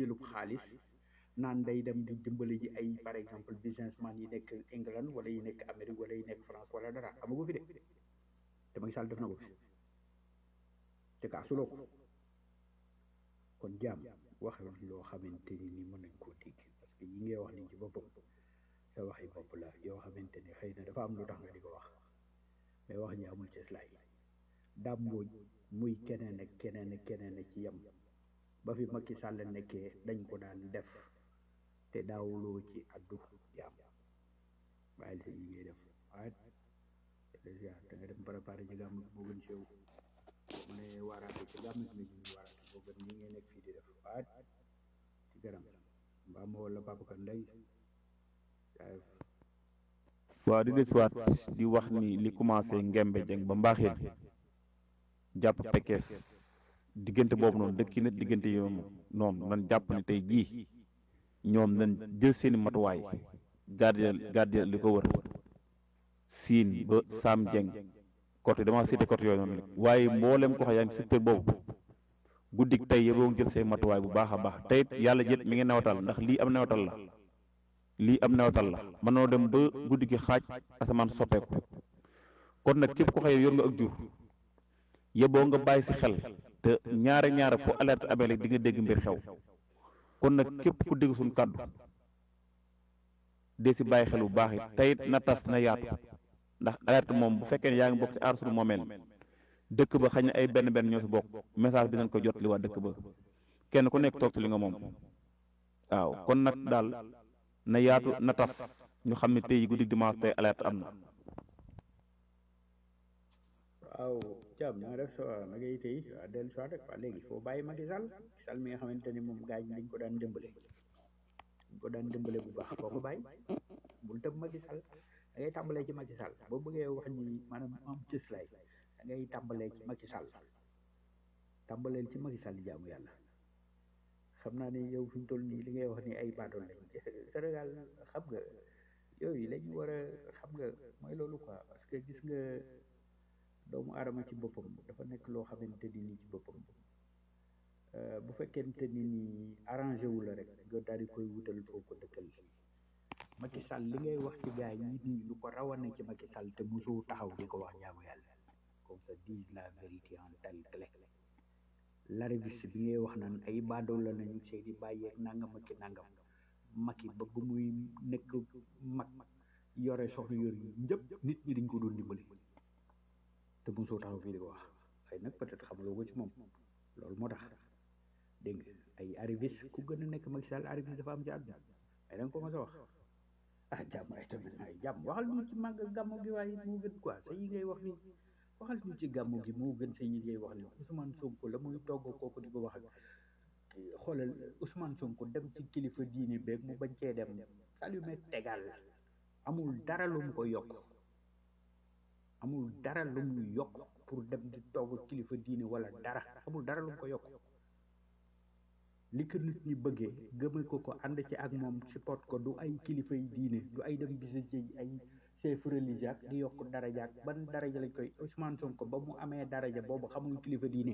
jëlub xaalis naan day dem di dimbali ji ay par exemple businessman yi nekk England wala yi nekk Amérique wala yi nekk France wala dara amagu fi de te Macky Sall def na ko fi te kaasuloo ko kon jaam wax loo xamante ni ni mën nañ koo dégg parce que yi ngay wax ni ci boppam sa waxi bopp la yoo xamante ni xëy na dafa am lu tax nga di ko wax mais wax ñi amul ci slay dàmbooj muy keneen ak keneen ak keneen ak ci yem ba fi Macky Sall nekkee dañ ko daan def te daawuloo ci addu jaam waaye li yi ngay def waaye déjà da nga dem préparé ci gàmm moo gën sew mu ne waaraate ci gàmm gi ñu waaraate moo gën ñi ngay nekk fii di def waaye ci garam mbaa ma wala papa kan ndey waaw di desuwaat di wax ni li commencé ngembe jeng ba mbaaxeen jàpp pekkees diggante boobu noonu dëkki na diggante yoom noonu nan jàpp ne tey jii ñoom nañ jël seeni matuwaay gardien gardien li ko wër siin ba Sam Jeng côté dama cité côté yooyu noonu waaye mboolem ko xa yaa ngi secteur boobu guddik tey yeboo jël say matuwaay bu baax a baax tey it yàlla jët mi ngi nawatal ndax lii am nawatal la lii am nawatal la mën noo dem ba guddi gi xaaj asamaan soppeeku kon nag képp ko xëy yor nga ak jur yeboo nga bàyyi si xel te ñaare ñaare fu alerte amee rek di nga dégg mbir xew kon nag képp ku dégg suñu kàddu dee si bàyyi xel bu baax it tey it na tas na yaatu ndax alerte moom bu fekkee ne yaa ngi bokk ci aar suñu moomeel dëkk ba xañ na ay benn benn ñoo si bokk message bi nañ ko jot li waa dëkk ba kenn ku nekk toog ci li nga moom waaw kon nag daal na yaatu na tas ñu xam ne tey guddi dimanche tey alerte am na waaw jàmm na nga def sa na ngay tey waa dellu soit rek waa léegi foo bàyyi Macky Sall Sall mi nga xamante ni moom gaañ dañ ko daan dimbale dañ ko daan dimbale bu baax foo ko bàyyi bul tëb Macky Sall da ngay tàmbalee ci Macky Sall boo bëggee wax ni maanaam am cëslaay da ngay tàmbalee ci Macky Sall tàmbaleel ci Macky Sall jaamu yàlla xam naa ni yow fi mu toll nii li ngay wax ni ay baadool lañ Sénégal xam nga yooyu la ñu war a xam nga mooy loolu quoi parce que gis nga doomu aadama ci boppam dafa nekk loo xamante ni nii ci boppam bu fekkente ni nii arrangé wu la rek nga daal di koy wutal foo ko dëkkal Macky Sall li ngay wax ci gaa yi nii lu ko rawane ci Macky Sall te mosoo taxaw di ko wax jaamu yàlla qu'on se dise la vérité en telle clé l'arriviste bi ngay wax naan ay baadoo la nañu seeni bàyyeeg nangam ak ki nangam Macky ba bu muy nekk mag yore soxna yor yi ñëpp nit ñi dañ ko doon dimbali te mosoo taxaw fii di ko wax waaye nag peut-être xamuloo ko ci moom loolu moo tax dégg nga ay arriviste ku gën a nekk Macky Sall arriviste dafa am ci àdduna ay da nga ko mos a wax ah jàmm ay tamit ay jàmm waxal ñu ci màgg gàmmu gi waaye moo gën quoi sa yi ngay wax ni waxal ñu ci gàmmu gi moo gën sa yi ngay wax ni Ousmane Sonko la muy togg kooku di ko wax ak xoolal Ousmane Sonko dem ci kilifa diine beeg mu bañ cee dem salume tegal amul dara lu mu ko yokk amul dara lu mu yokk pour dem di togg kilifa diine wala dara amul dara lu mu ko yokk li ko nit ñi bëggee gëmal ko ko ànd ci ak moom support ko du ay kilifa yi diine du ay dem visite ay chef religieux di yokk daraja ak ban daraja lañ koy Ousmane Sonko ba mu amee daraja boobu xamul kilifa diine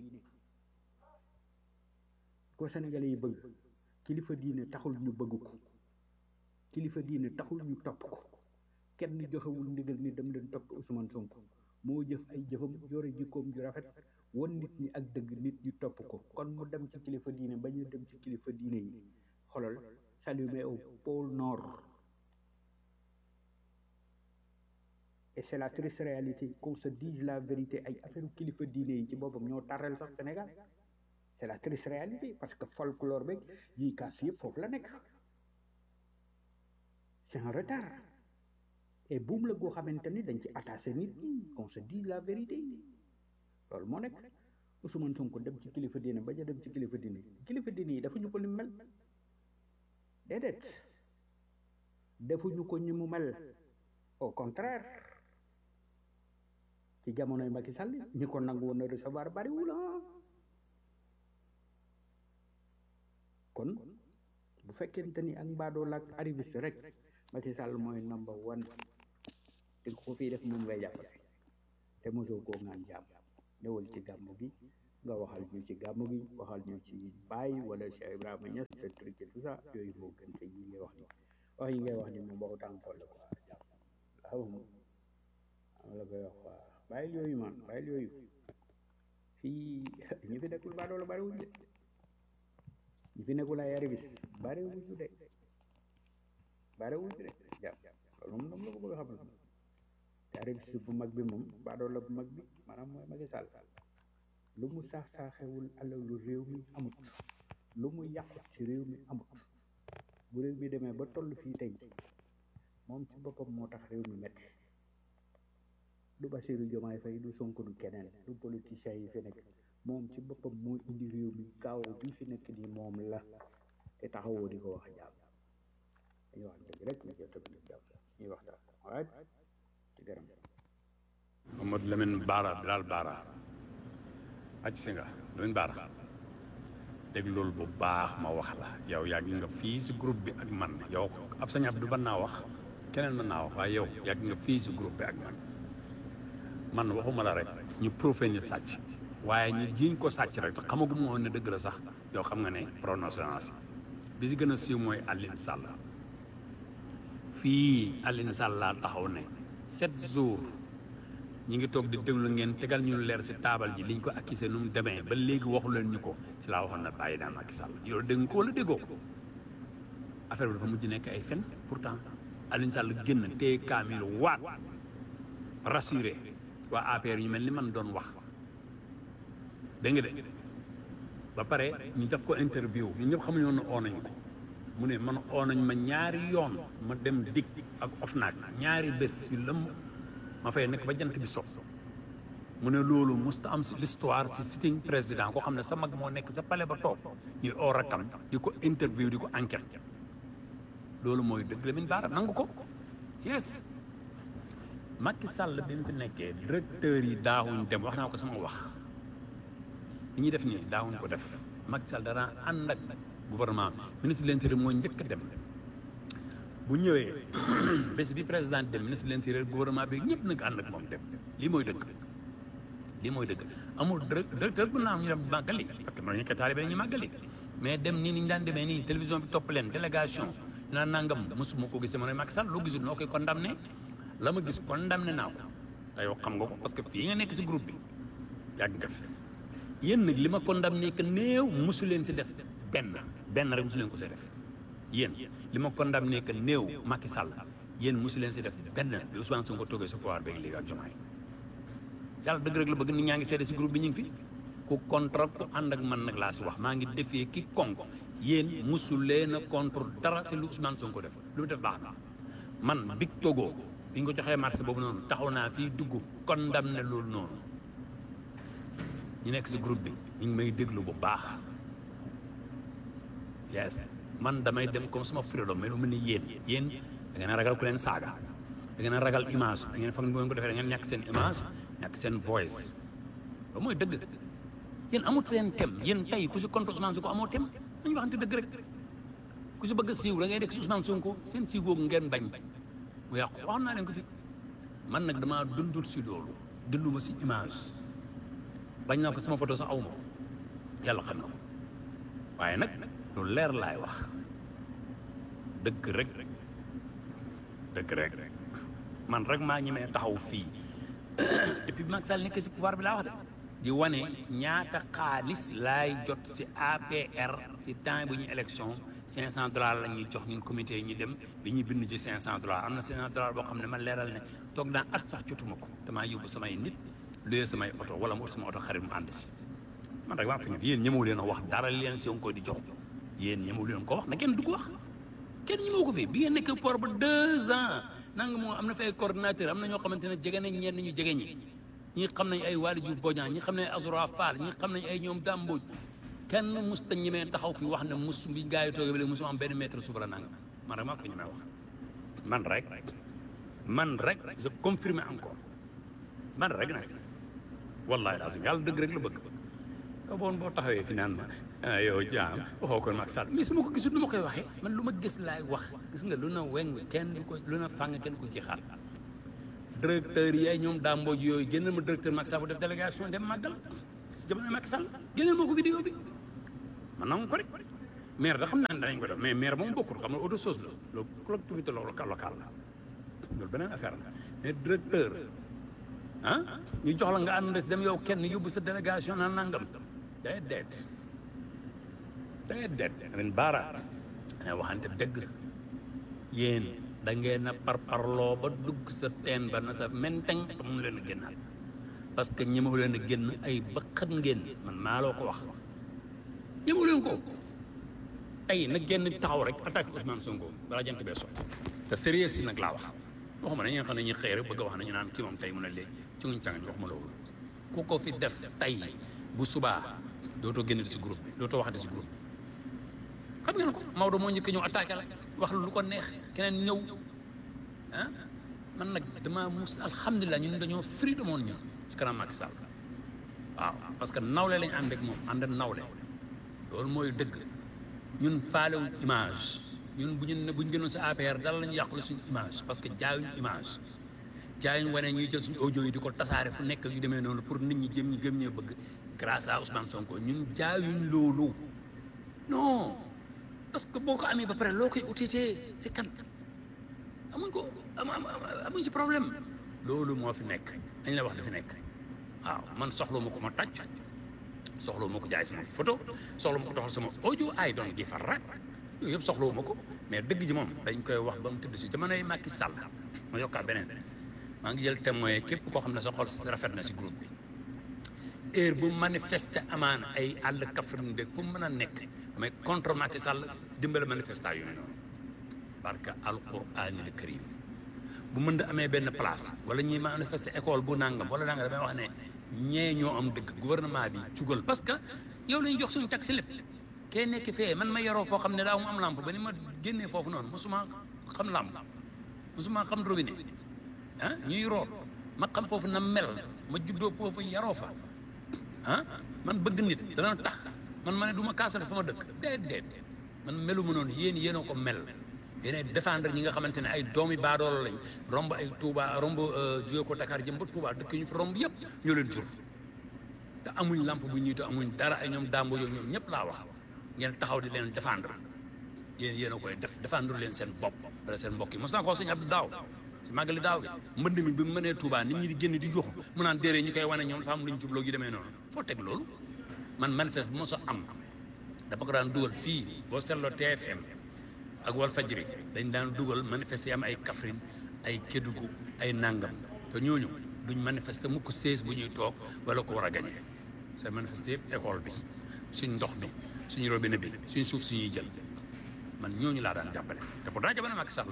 ko Sénégalais yi bëgg kilifa diine taxul ñu bëgg ko kilifa diine taxul ñu topp ko kenn joxewul ndigal ni dem leen topp Ousmane Sonko moo jëf ay jëfam yore jikkoom ju rafet won nit ñi ak dëgg nit ñi topp ko kon mu dem ci kilifa diine ba ñu dem ci kilifa diine yi xolal salué au pôle nord et c'est la triste réalité qu'on se dise la vérité ay affaire kilifa diine yi ci boppam ñoo taral sax Sénégal c'est la triste réalité parce que folklore beeg yi kaas yëpp foofu la nekk c'est un retard et buum la goo xamante ni dañ ci attaché nit ñi qu'on se dise la vérité loolu moo nekk Ousmane Sonko dem ci kilifa diine ba ja dem ci kilifa diine kilifa diine yi dafa ñu ko ni mel déedéet defuñu ko ñi mu mel au contraire ci jamonoy Macky Sall ñi ko nangu woon a recevoir bariwul ah kon bu fekkente ni ak mbaadoo la ak arriviste rek Macky Sall mooy number one te ko fii def moom ngay jàppale te mosoo koo ngaan jàmm ñëwal ci gàmmu gi nga waxal ñu ci gàmmu gi waxal ñu ci Baye wala Cheikh Ibrahima Niass te truc et tout ça yooyu moo gën te yi ngay wax ni wax yi ngay wax ni moom waxu tànkool la quoi jàpp waaw moom am la koy wax quoi bàyyil yooyu man bàyyil yooyu fii ñi fi nekkul baadoola bariwuñ de ñi fi nekkul ay arrivis bariwuñu de bariwuñu de jàpp loolu moom dama la ko bëgg a xamal te arrivis bu mag bi moom baadoola bu mag bi maanaam mooy Macky Sall lu mu saax saaxewul alalu réew mi amut lu mu yàqut ci réew mi amut bu réew mi demee ba toll fii tey moom ci boppam moo tax réew mi metti du Bassirou Diomaye Faye du Sonko du keneen du politicien yi fi nekk moom ci boppam moo indi réew mi kaaw bi fi nekk nii moom la te taxawoo di ko wax jàmm dañuy wax dëgg rek ñu jël tamit jàmm ñuy waxtaan waaye ci gërëm Mamadou Lamine Baara Bilal Baara aj si nga Lamine Baara dégg loolu bu baax ma wax la yow yàgg nga fii si groupe bi ak man yow ab sañ Abdou ban naa wax keneen mën naa wax waaye yow yàgg nga fii si groupe bi ak man man waxuma la rek ñu profé ni sàcc waaye ñu jiiñ ko sàcc rek te xamagum woon ne dëgg la sax yow xam nga ne prononciation bi si gën a siiw mooy Aline Sall fii Aline Sall laa taxaw ne sept jours ñi ngi toog di déglu ngeen tegal ñu leer si taabal ji liñ ko accusé nu mu demee ba léegi waxu leen ñu ko si laa waxoon na bàyyi naa Macky Sall yow dégg nga ko wala déggoo ko affaire bi dafa mujj nekk ay fen pourtant Aline Sall génn téye kaamil waat rassuré waa APR ñu mel ni man doon wax dégg nga de ba pare ñu def ko interview ñun ñëpp xamuñu woon ne oo nañ ko mu ne man oo nañ ma ñaari yoon ma dem dig ak OFNAC ñaari bés yu lëmm ma fay nekk ba jant bi so mu ne loolu musta am si l'histoire si sitting président koo xam ne sa mag moo nekk sa palais ba toog ñuy oo rakkam di ko interview di ko enquête loolu mooy dëgg la min baara nangu ko yes Macky Sall bi mu fi nekkee directeur yi daawuñ dem wax naa ko sama wax li ñuy def nii daawuñ ko def Macky Sall dara ànd ak gouvernement ministre de l'intérieur mooy njëkk a dem bu ñëwee bés bi président dem ministre de l'intérieur gouvernement bi ñëpp nag ànd ak moom dem lii mooy dëgg lii mooy dëgg amul directeur bu naa am ñu dem màggali parce que mën nañu ko taalibe ñu màggali mais dem nii ni ñu daan demee nii télévision bi topp leen délégation ñu naan nangam mosuma ko gis te ma ne Macky Sall loo gisul noo koy condamné la ma gis condamné naa ko te yow xam nga ko parce que fii nga nekk si groupe bi yàgg nga fi yéen nag li ma condamné que néew mosu leen si def benn benn rek mosu leen ko see def yéen li ma condamné que néew Macky Sall yéen mosu leen si def benn bi Ousmane Sonko toogee si pouvoir beeg léegi ak Diomaye yàlla dëgg rek la bëgg nit ñaa ngi seede si groupe bi ñu ngi fi ku contre ku ànd ak man nag laa si wax maa ngi defee ki konk yéen mosu leen a contre dara si lu Ousmane Sonko def lu mu def baax na man big Togo bi ñu ko joxee marché boobu noonu taxaw naa fii dugg condamné loolu noonu ñu nekk si groupe bi ñu ngi may déglu bu baax yes man damay dem comme sama freedom mais lu mel ni yéen yéen da ngeen a ragal ku leen saaga da ngeen a ragal image da ngeen foog ne bu ngeen ko defee da ngeen ñàkk seen image ñàkk seen voice loolu mooy dëgg yéen amut leen tem yéen tey ku si contre Ousmane Sonko amoo tem nañu waxante dëgg rek ku si bëgg a siiw da ngay nekk si Ousmane Sonko seen siiw googu ngeen bañ mu yàqu wax naa leen ko fi man nag damaa dundul si loolu dunduma si image bañ naa ko sama photo sax awma ko yàlla xam na ko waaye nag lu leer laay wax dëgg rek dëgg rek man rek maa ñemee taxaw fii depuis bi Macky Sall nekk si pouvoir bi laa wax de di wane ñaata xaalis laay jot si APR si temps bu ñu élection 500 dollars la ñuy jox ñun comité yi ñu dem bi ñuy bind ci 500 dollars am na 500 dollars boo xam ne ma leeral ne toog naa at sax jotuma ko damaa yóbbu samay nit luyee samay oto wala mu ut sama oto xarit mu ànd si man rek maa fi ne yéen ñemewu leen a wax dara li leen Sonko di jox yéen ñemewu leen ko wax na kenn du ko wax kenn ñemewu ko fi bi ngeen nekk port ba deux ans nanga moo am na fi ay coordinateur am na ñoo xamante ne jege nañ ñenn ñu jege ñi ñi xam nañ ay Waly Diouf Bodian ñi xam nañ Azura Fall ñi xam nañ ay ñoom Damboj kenn mus ta ñemee taxaw fi wax ne mus bi gaa yi toogee ba léegi musuma am benn mètre suba la nanga man rek maa ko ñemee wax man rek man rek je confirme encore man rek nag wallahi lazim yàlla dëgg rek la bëgg ka boon boo taxawee fi naan ma yow jaam waxoo ko Macky Sall mais su ma ko gisul lu ma koy waxee man lu ma gis laay wax gis nga lu na weng kenn du ko lu na fàng kenn ko ci xaar directeur yi ay ñoom daa mbooj yooyu génn ma directeur Macky Sall bu def délégation dem màggal si jamono Macky Sall génneel moo ko vidéo bi man nangu ko rek maire da xam naa ne danañ ko def mais maire moom bokkul xam nga autre chose la loolu collectivité locale la loolu beneen affaire la mais directeur ah ñu jox la nga ànd si dem yow kenn yóbbu sa délégation naan nangam day deet day deet ren baara ne waxante dëgg yéen da ngeen a parparloo ba dugg sa teen ba na sa menteng te mu leen a génnaat parce que ñemewu leen a génn ay bëqat ngeen man maa loo ko wax ñemewu leen ko tey nag génn taxaw rek attaque Ousmane Sonko balaa jant bee so te sérieux si nag laa wax waxuma ne ñi nga xam ne ñu xëy rek bëgg a wax ne ñu naan kii moom tey mu ne léegi ci nguñ cangañ waxuma loolu ku ko fi def tey bu subaa dootoo génn si groupe bi dootoo waxati si groupe bi xam ngeen ko Maodo moo njëkk ñëw attaqué la wax lu ko neex keneen ñëw ah man nag dama mus alhamdulilah ñun dañoo free de monde ñun ci kanam Macky Sall waaw parce que nawle lañ ànd ak moom ànd nawle loolu mooy dëgg ñun faalewuñ image ñun bu ñu ne bu ñu gënoon sa APR dara lañu yàqule suñu image parce que jaayuñu image jaayuñu wane ñuy jël suñu audio yi di ko tasaare fu nekk yu demee noonu pour nit ñi jëm ñi gëm ñee bëgg grâce à Ousmane Sonko ñun jaayuñ loolu non parce que boo ko amee ba pare loo koy utitee si kan amuñ ko am amuñ ci problème loolu moo fi nekk dañ la wax dafi nekk waaw man soxla ma ko ma tàcc soxla ma ko jaay sama photo soxla ma ko doxal sama audio ay doon gi fa rak yooyu yëpp soxlawu ma ko mais dëgg ji moom dañ koy wax ba mu tëdd si jamonoy Macky Sall ma yokkaa beneen maa ngi jël témoin képp koo xam ne sa xol rafet na si groupe bi heure bu manifester amaan ay àll Kaffrine dégg fu mu mën a nekk damay contre Macky Sall dimbale manifestation yooyu noonu parce que alquraanil karim bu mën da amee benn place wala ñuy manifester école bu nangam wala nangam damay wax ne ñee ñoo am dëgg gouvernement bi jugal parce que yow la ñu jox suñu taxi lépp kee nekk fee man ma yoroo foo xam ne daaw mu am lampe ba ni ma génnee foofu noonu mosuma xam lampe mosuma xam robinet ah ñuy root ma xam foofu na mel ma juddoo foofu yaroo fa ah man bëgg nit dana tax man ma ne du ma kaasale fa ma dëkk déet déet man melu ma noonu yéen yéenoo ko mel yéenay défendre ñi nga xamante ne ay doomi baadoolo lañ romb ay Touba romb jóge ko Dakar jëm ba Touba dëkk ñu fi romb yëpp ñoo leen jur te amuñ lampe bu ñuy te amuñ dara ay ñoom dàmbo yooyu ñoom ñëpp laa wax ngeen taxaw di leen défendre yéen yéen a koy def défendre leen seen bopp wala seen mbokk yi mos naa ko wax sëñ Abdou daaw si màggali daaw gi mbënd mi bi mu mënee Touba nit ñi di génn di jox mu naan déedéet ñu koy wane ñoom dafa am lu ñu jubloo gi demee noonu foo teg loolu man manifeste bu mos a am dama ko daan dugal fii boo seetloo TFM ak Walfadjri dañ daan dugal manifeste yi am ay Kaffrine ay Kédougou ay Nangam te ñooñu duñ manifester mukk sées bu ñuy toog wala ko war a gañe c'est manifester yëpp école bi suñ ndox mi suñu robinet bi suñ suuf suñuy jël man ñooñu laa daan jàppale te pourtant jamono Macky Sall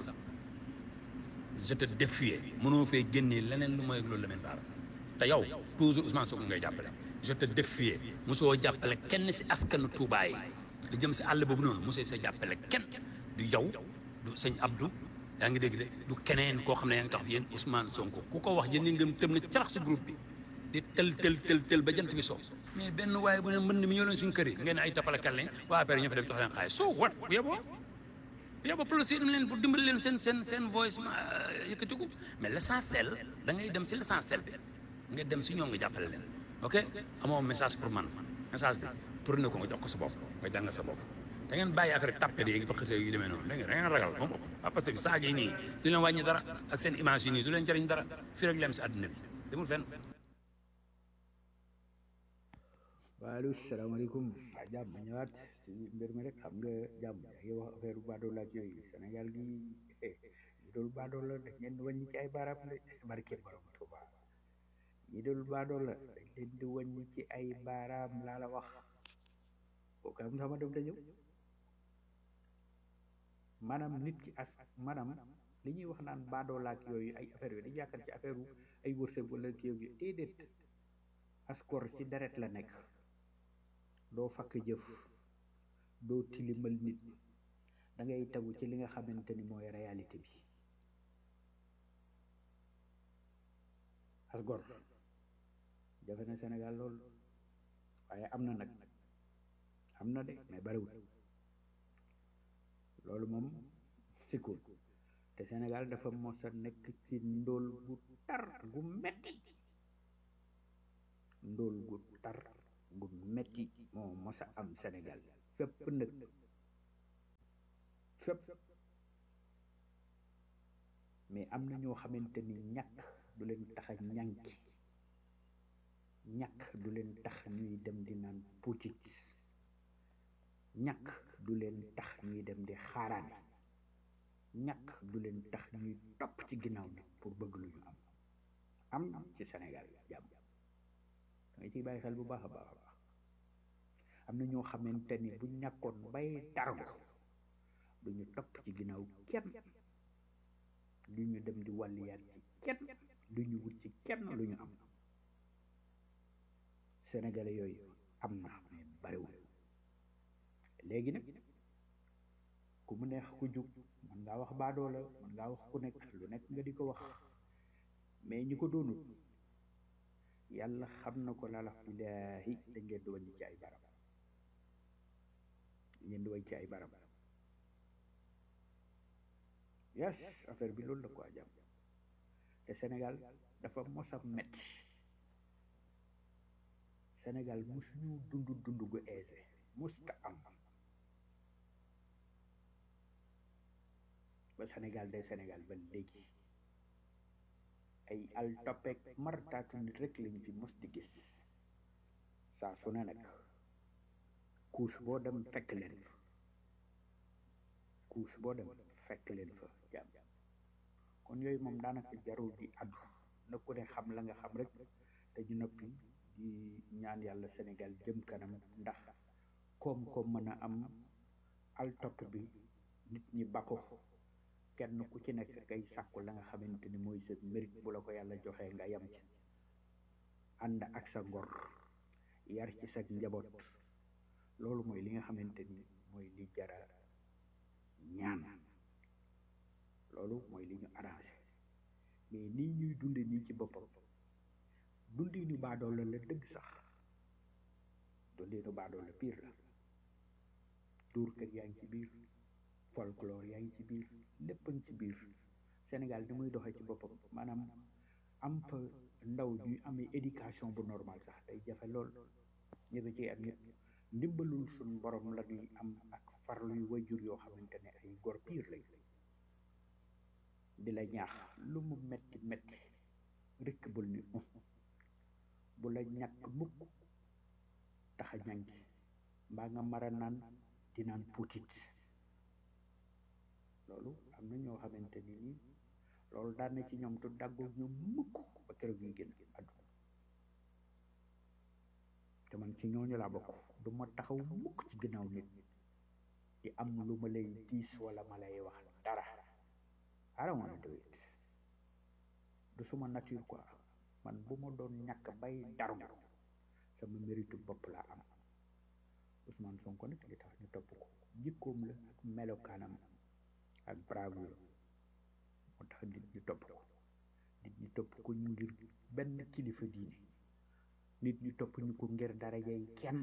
je te défie mënoo fee génnee leneen lu mooy loolu la mel baara te yow toujours Ousmane Sonko ngay jàppale je te défie mosoo jàppale kenn si askanu Touba yi di jëm si àll boobu noonu mosoo sa jàppale kenn du yow du sëñ Abdou yaa ngi dégg de du keneen koo xam ne yaa ngi tax yéen Ousmane Sonko ku ko wax yéen ñi ngëm tëm na carax si groupe bi di tel tel tel tel ba jant bi soo mais benn waaye bu ne mbënd mi ñoo leen suñu kër yi ngeen ay tapalekat lañ waa père ñoo fa dem jox leen xaalis soo wat bu yeboo bu yeboo policier dem leen pour dimbali leen seen seen seen voice ma yëkkatiku mais l' essentiel da ngay dem si l' essentiel bi nga dem si ñoom nga jàppale leen ok amoo message pour man message bi tourné ko nga jox ko sa bopp nga jàngal sa bopp da ngeen bàyyi affaire tàppe yi ba xëte yu demee noonu da ngeen da ngeen ragal moom waaw parce que saaga yi nii du leen wàññi dara ak seen image yi nii du leen jëriñ dara fii rek lem si àdduna bi demul fenn waalu salaamaaleykum waa jàmm ma ñëwaat si mbir mi rek xam nga jàmm yaa ngi wax affaire baadoo laaj yooyu Sénégal gi ñu doon baadoo la dañ leen di wàññi ci ay baaraam de barke borom Tuuba ñi doon baadoo la dañ leen di wàññi ci ay baaraam laa la wax kooku am sama dem da ñëw maanaam nit ki as maanaam li ñuy wax naan baadoo laaj yooyu ay affaire yooyu dañu yaakaar ci affaire ay wërsëg wala kii yooyu déedéet askor ci deret la nekk doo fakk jëf doo tilimal nit da ngay tegu ci li nga xamante ni mooy réalité bi asgor jafe na Sénégal lool waaye am na nag am na de mais bariwul loolu moom sikkul te Sénégal dafa mos a nekk ci ndóol gu tar gu metti ndóol gu tar gu metti moo mos a am Sénégal fépp nag fépp mais am na ñoo xamante ni ñàkk du leen tax a ñànki ñàkk du leen tax ñuy dem di naan putit ñàkk du leen tax ñuy dem di xaaraane ñàkk du leen tax ñuy topp ci ginnaaw nit pour bëgg lu ñu am am na ci Sénégal jàmm danga ciy bàyyi xel bu baax a baax a baax am na ñoo xamante ni bu ñàkkoon bay targo du ñu topp ci ginnaaw kenn du ñu dem di wàlliyaat ci kenn du ñu wut ci kenn lu ñu am sénégalais yooyu am na mais bariwul léegi nag ku mu neex ku jug man ngaa wax baadoo la man ngaa wax ku nekk lu nekk nga di ko wax mais ñi ko doonut yàlla xam na ko lala billaahi dañ leen di wàññi ci ay barab dañ leen di wàññi ci ay barab yes affaire bi loolu la ko jàmm te Sénégal dafa mos a metti Sénégal musuñu dund dund gu aisé musta am ba Sénégal day Sénégal ba léegi ay al toppeek martaatu nit rek lañ ci mos di gis saa su ne nag couche boo dem fekk leen fa couche boo dem fekk leen fa jàmm kon yooyu moom daanaka jarul di addu na ku ne xam la nga xam rek te ñu noppi di ñaan yàlla Sénégal jëm kanam ndax koom-koom mën a am al topp bi nit ñi bako kenn ku ci nekk kay sàkku la nga xamante ni mooy sa mérite bu la ko yàlla joxee nga yem ci ànd ak sa ngor yar ci sa njaboot loolu mooy li nga xamante ni mooy li jara ñaan loolu mooy li ñu arrangé mais nii ñuy dunde nii ci boppam dundinu baadoo la la dëgg sax dundinu baadoo la pire la tuur kër yaa ngi ci biir folklore yaa ngi ci biir lépp a ngi ci biir Sénégal ni muy doxee ci boppam maanaam am fa ndaw ñuy amee éducation bu normal sax day jafe lool ñu ko ci am ñëpp ndimbalul suñ borom la ñuy am ak farluy wajur yoo xamante ne ay gor piir lañ di la ñaax lu mu metti metti rëkk bul ni bu la ñàkk mukk tax a ñangi mbaa nga mara naan di naan puutit loolu am na ñoo xamante ni nii loolu daan na ci ñoom tu dàggoo ñoom mukk ba keroog ñuy génn àdduna te man ci ñooñu laa bokk du ma taxaw mukk ci ginnaaw nit di am lu ma lay diis wala ma lay wax dara I don't wanna do it du suma nature quoi man bu ma doon ñàkk bay dargu sama méritu bopp laa am Ousmane Sonko nag li tax ñu topp ko jikkoom la ak melokaanam ak bravoure moo tax nit ñu topp ko nit ñi topp ko ñu ngir benn kilifa diine nit ñi topp ñu ko ngir darajay kenn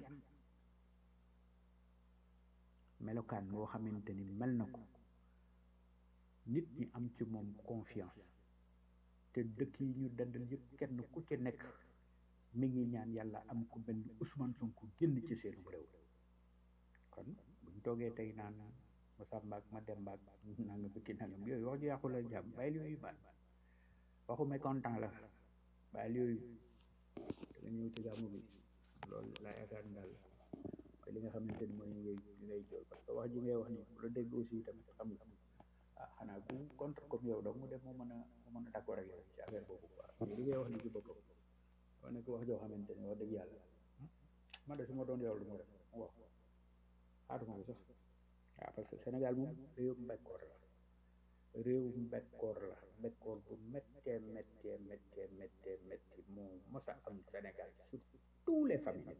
melokaan boo xamante ni mel na ko nit ñi am ci moom confiance te dëkk yi ñu dandal yëpp kenn ku ci nekk mi ngi ñaan yàlla am ku mel ni Ousmane Sonko génn ci seenu réew kon buñ toogee tey naan Masamba ak Mademba ak nanga bëkki nangam yooyu wax ju yàqu la jàmm bàyyil yooyu baat waxu mécontent la bàyyil yooyu da nga ñëw ci gàmmu bi loolu laa yaakaar ni daal te li nga xamante ni mooy li ngay li ngay jël parce que wax ji ngay wax ni bu la dégg aussi tamit xam nga ah xanaa ku contre comme yow donc mu def moo mën a moo mën a d'accord ak yow ci affaire boobu quoi mais li ngay wax ni ci boppam wax nekk wax joo xamante ni wax dëgg yàlla man de su ma doon yow lu ma def mu wax xaatuma ko sax waaw parce que Sénégal moom réew mbekkoor la réew mbekkoor la mbekkoor bu méttee méttee méttee méttee métti moo mos a am Sénégal sur tous les familles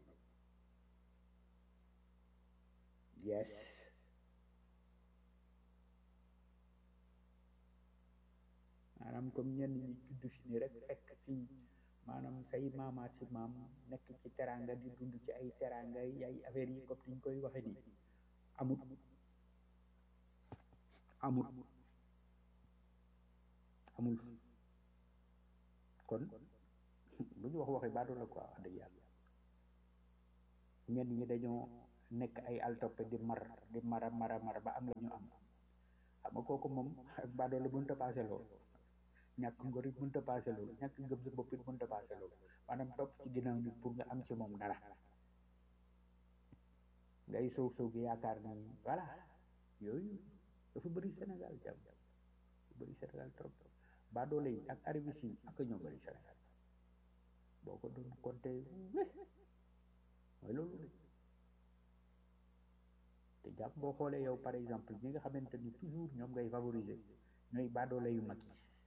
yes maanaam comme ñenn ñi judd fi ni rek fekk fii maanaam say maamaat ci maam nekk ci teranga di dund ci ay teranga yi ay affaire yi comme niñ koy waxe nii amut amul amul kon lu ñu wax waxi baatu la quoi wax dëgg yàlla ñenn ñi dañoo nekk ay altoppe di mar di mara mara mara ba am la ñu am xam nga kooku moom badoo la mënta paase loolu ñàkk ngor it mënta paase loolu ñàkk gëm sa bopp it mënta paase loolu maanaam topp ci ginnaaw nit pour nga am ci moom dara ngay sow sow gi yaakaar ni voilà yooyu dafa bëri Sénégal jàmm dafa bëri Sénégal trop baadoole yi ak arrivistes yi ak ñoo bëri Sénégal boo ko doon compté mooy loolu de te jàpp boo xoolee yow par exemple ñi nga xamante ni toujours ñoom ngay favoriser ñooy baadoole yu mag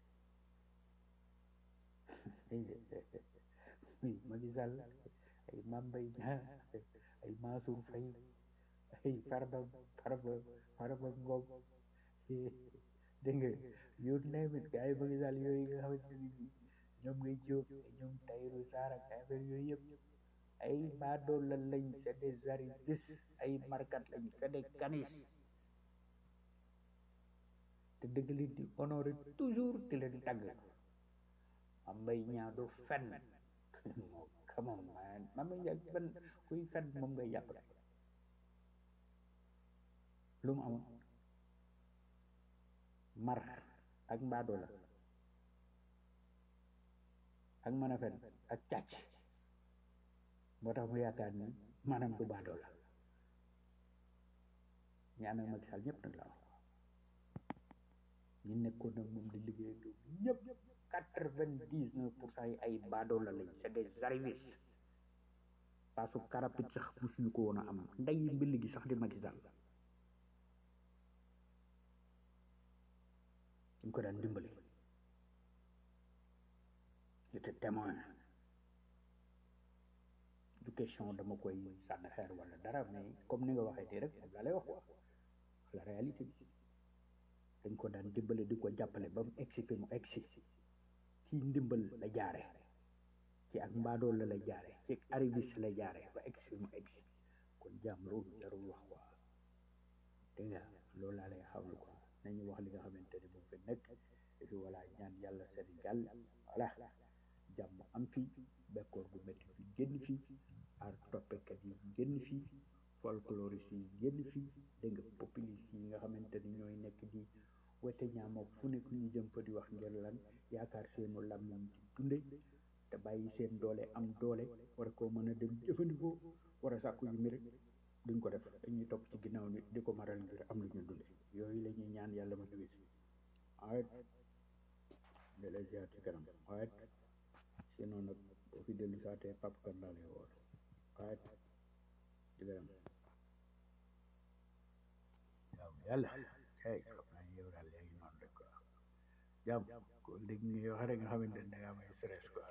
yi Macky Sall ay Mame Mbaye Niang ay Mansour Faye ay Farba Farba Farba Ngom dégg nga yow nawet gars yi Macky Sall yooyu nga xamante ni ñoom ngay jóg ñoom Tahirou Sarr ak affaire yooyu yëpp ay baadoole lañ c'est des arrivistes ay markat lañ c'est des canis te dëgg li di honoré toujours di leen tàgg am mbay ñaa du fen come on man mam mbay ñaa ban kuy fen moom ngay jàppale lu mu amoon mar ak mbaadoo la ak mën a fen ak càcc moo tax mu yaakaar ni maanaam du baadoo la ñaan ak Macky Sall ñëpp nag la wax ñi nekkoon nag moom di liggéey du ñëpp quatre vingt dix neuf pour cent yi ay baadoo la lañ c'est des arrivistes paasu karapit sax musuñu ko woon a am ndey mbill gi sax di Macky Sall ñu ko daan dimbali j'étais témoin du question dama koy sànni xeer wala dara mais comme ni nga waxee tey rek moom la lay wax quoi la réalité bi dañ ko daan dimbale di ko jàppale ba mu egsi fi mu egsi ci ndimbal la jaare ci ak mbaadool la la jaare ci arriviste la jaare ba egsi fi mu egsi kon jàmm loolu jarul wax quoi dégg nga loolu laa lay xawlu quoi nañu wax li nga xamante ni moom fi nekk et puis voilà ñaan yàlla Sénégal voilà jàmm am fi bekkoor gu métti fi génn fi ar toppekat yi génn fi folkloriste yi génn fi dégg nga populiste yi nga xamante ni ñooy nekk di wete ñaamook fu nekk ñu jëm fa di wax ngir lan yaakaar seenu làmmiñ ci dunde te bàyyi seen doole am doole war koo mën a dem jëfandikoo war a sàkku yu mi rek duñ ko def dañuy topp ci ginnaaw nit di ko maral ngir am lu ñu dunde yooyu la ñuy ñaan yàlla ma ñu wis awet de la ziar ci kanam awet sinon nag boo fi dellu saatee pap kan laa lay woor awet ci kanam waaw yàlla hey xam naa yow daal léegi noonu rek quoi jàmm ko dégg nga wax rek nga xamante ne da nga may stress quoi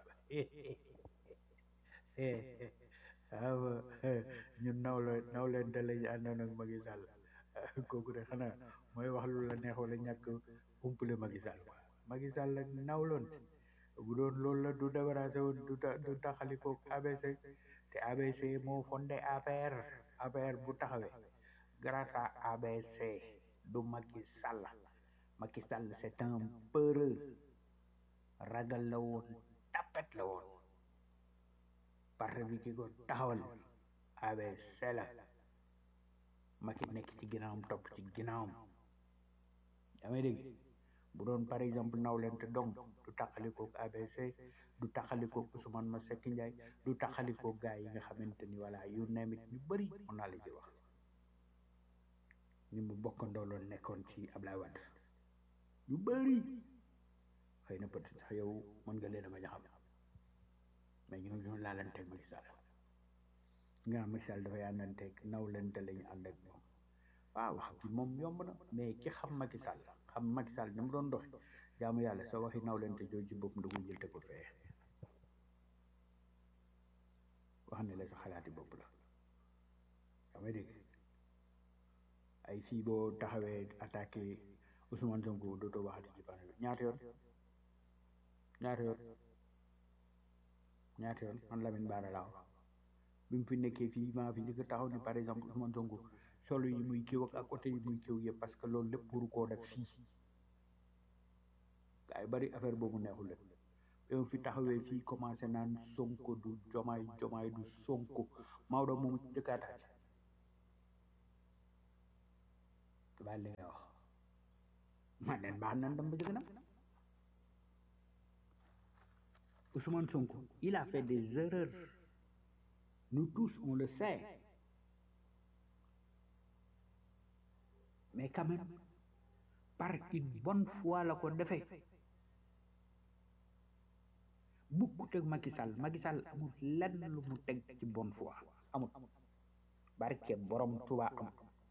waaw ñun naw la naw leen te lañu àndoon ak Macky Sall kooku de xanaa mooy wax lu la neex wala ñàkk umpale Macky Sall quoi Macky Sall la nawloon bu doon loolu la du débarrassé woon du ta du taxali ko ABC te ABC moo fondé APR APR bu taxawee grâce à ABC du Macky Sall Macky Sall c'est un peureux ragal la woon tapet la woon parti bi ki ko taxawal ABC la Macky nekk ci ginnaawam topp ci ginnaawam yaa may dégg bu doon par exemple nawlente donc du taxalikook ABC du taxalikook Ousmane Masseck Ndiaye du taxalikook gars yi nga xamante ni voilà yu nemit ñu bëri mën naa la ci wax ñu mu bokkandoo loon nekkoon ci Ablaye Wade yu bëri xëy na peut-être sax yow mën nga leen a bañ a xam mais ñu ñu laalanteeg Macky Sall nga xam Macky Sall dafay àndanteeg nawlente la ñu ànd ak moom waaw wax gi moom yomb na mais ki xam Macky Sall xam Macky Sall ni mu doon doxe jaamu yàlla sa waxi nawlente jooju ci bopp da koy jël te ko fee wax ne la sa xalaati bopp la yaa may dégg ay fii boo taxawee attaqué Ousmane Sonko dootoo waxati ci panel bi ñaata yoon ñaata yoon ñaata yoon man Lamine Bara laaw bi mu fi nekkee fii maa fi njëkk a taxaw ni par exemple Ousmane Sonko solo yi muy kiw ak ak côté yi muy kiw yëpp parce que loolu lépp pour koo def fii gaa yi bari affaire boobu neexul leen yow fi taxawee fii commencé naan sonko du jomaay jomaay du sonko Maodo moom ci dëkkaataat te bàyyi li nga wax man leen baax nan dem ba ci gënam Ousmane Sonko il a fait des erreurs nous tous on le sait mais quand même par une bonne fois la ko defee bukkut ak Macky Sall Macky Sall amul lenn lu mu teg ci bonne foi amul barke borom Tuubaa amul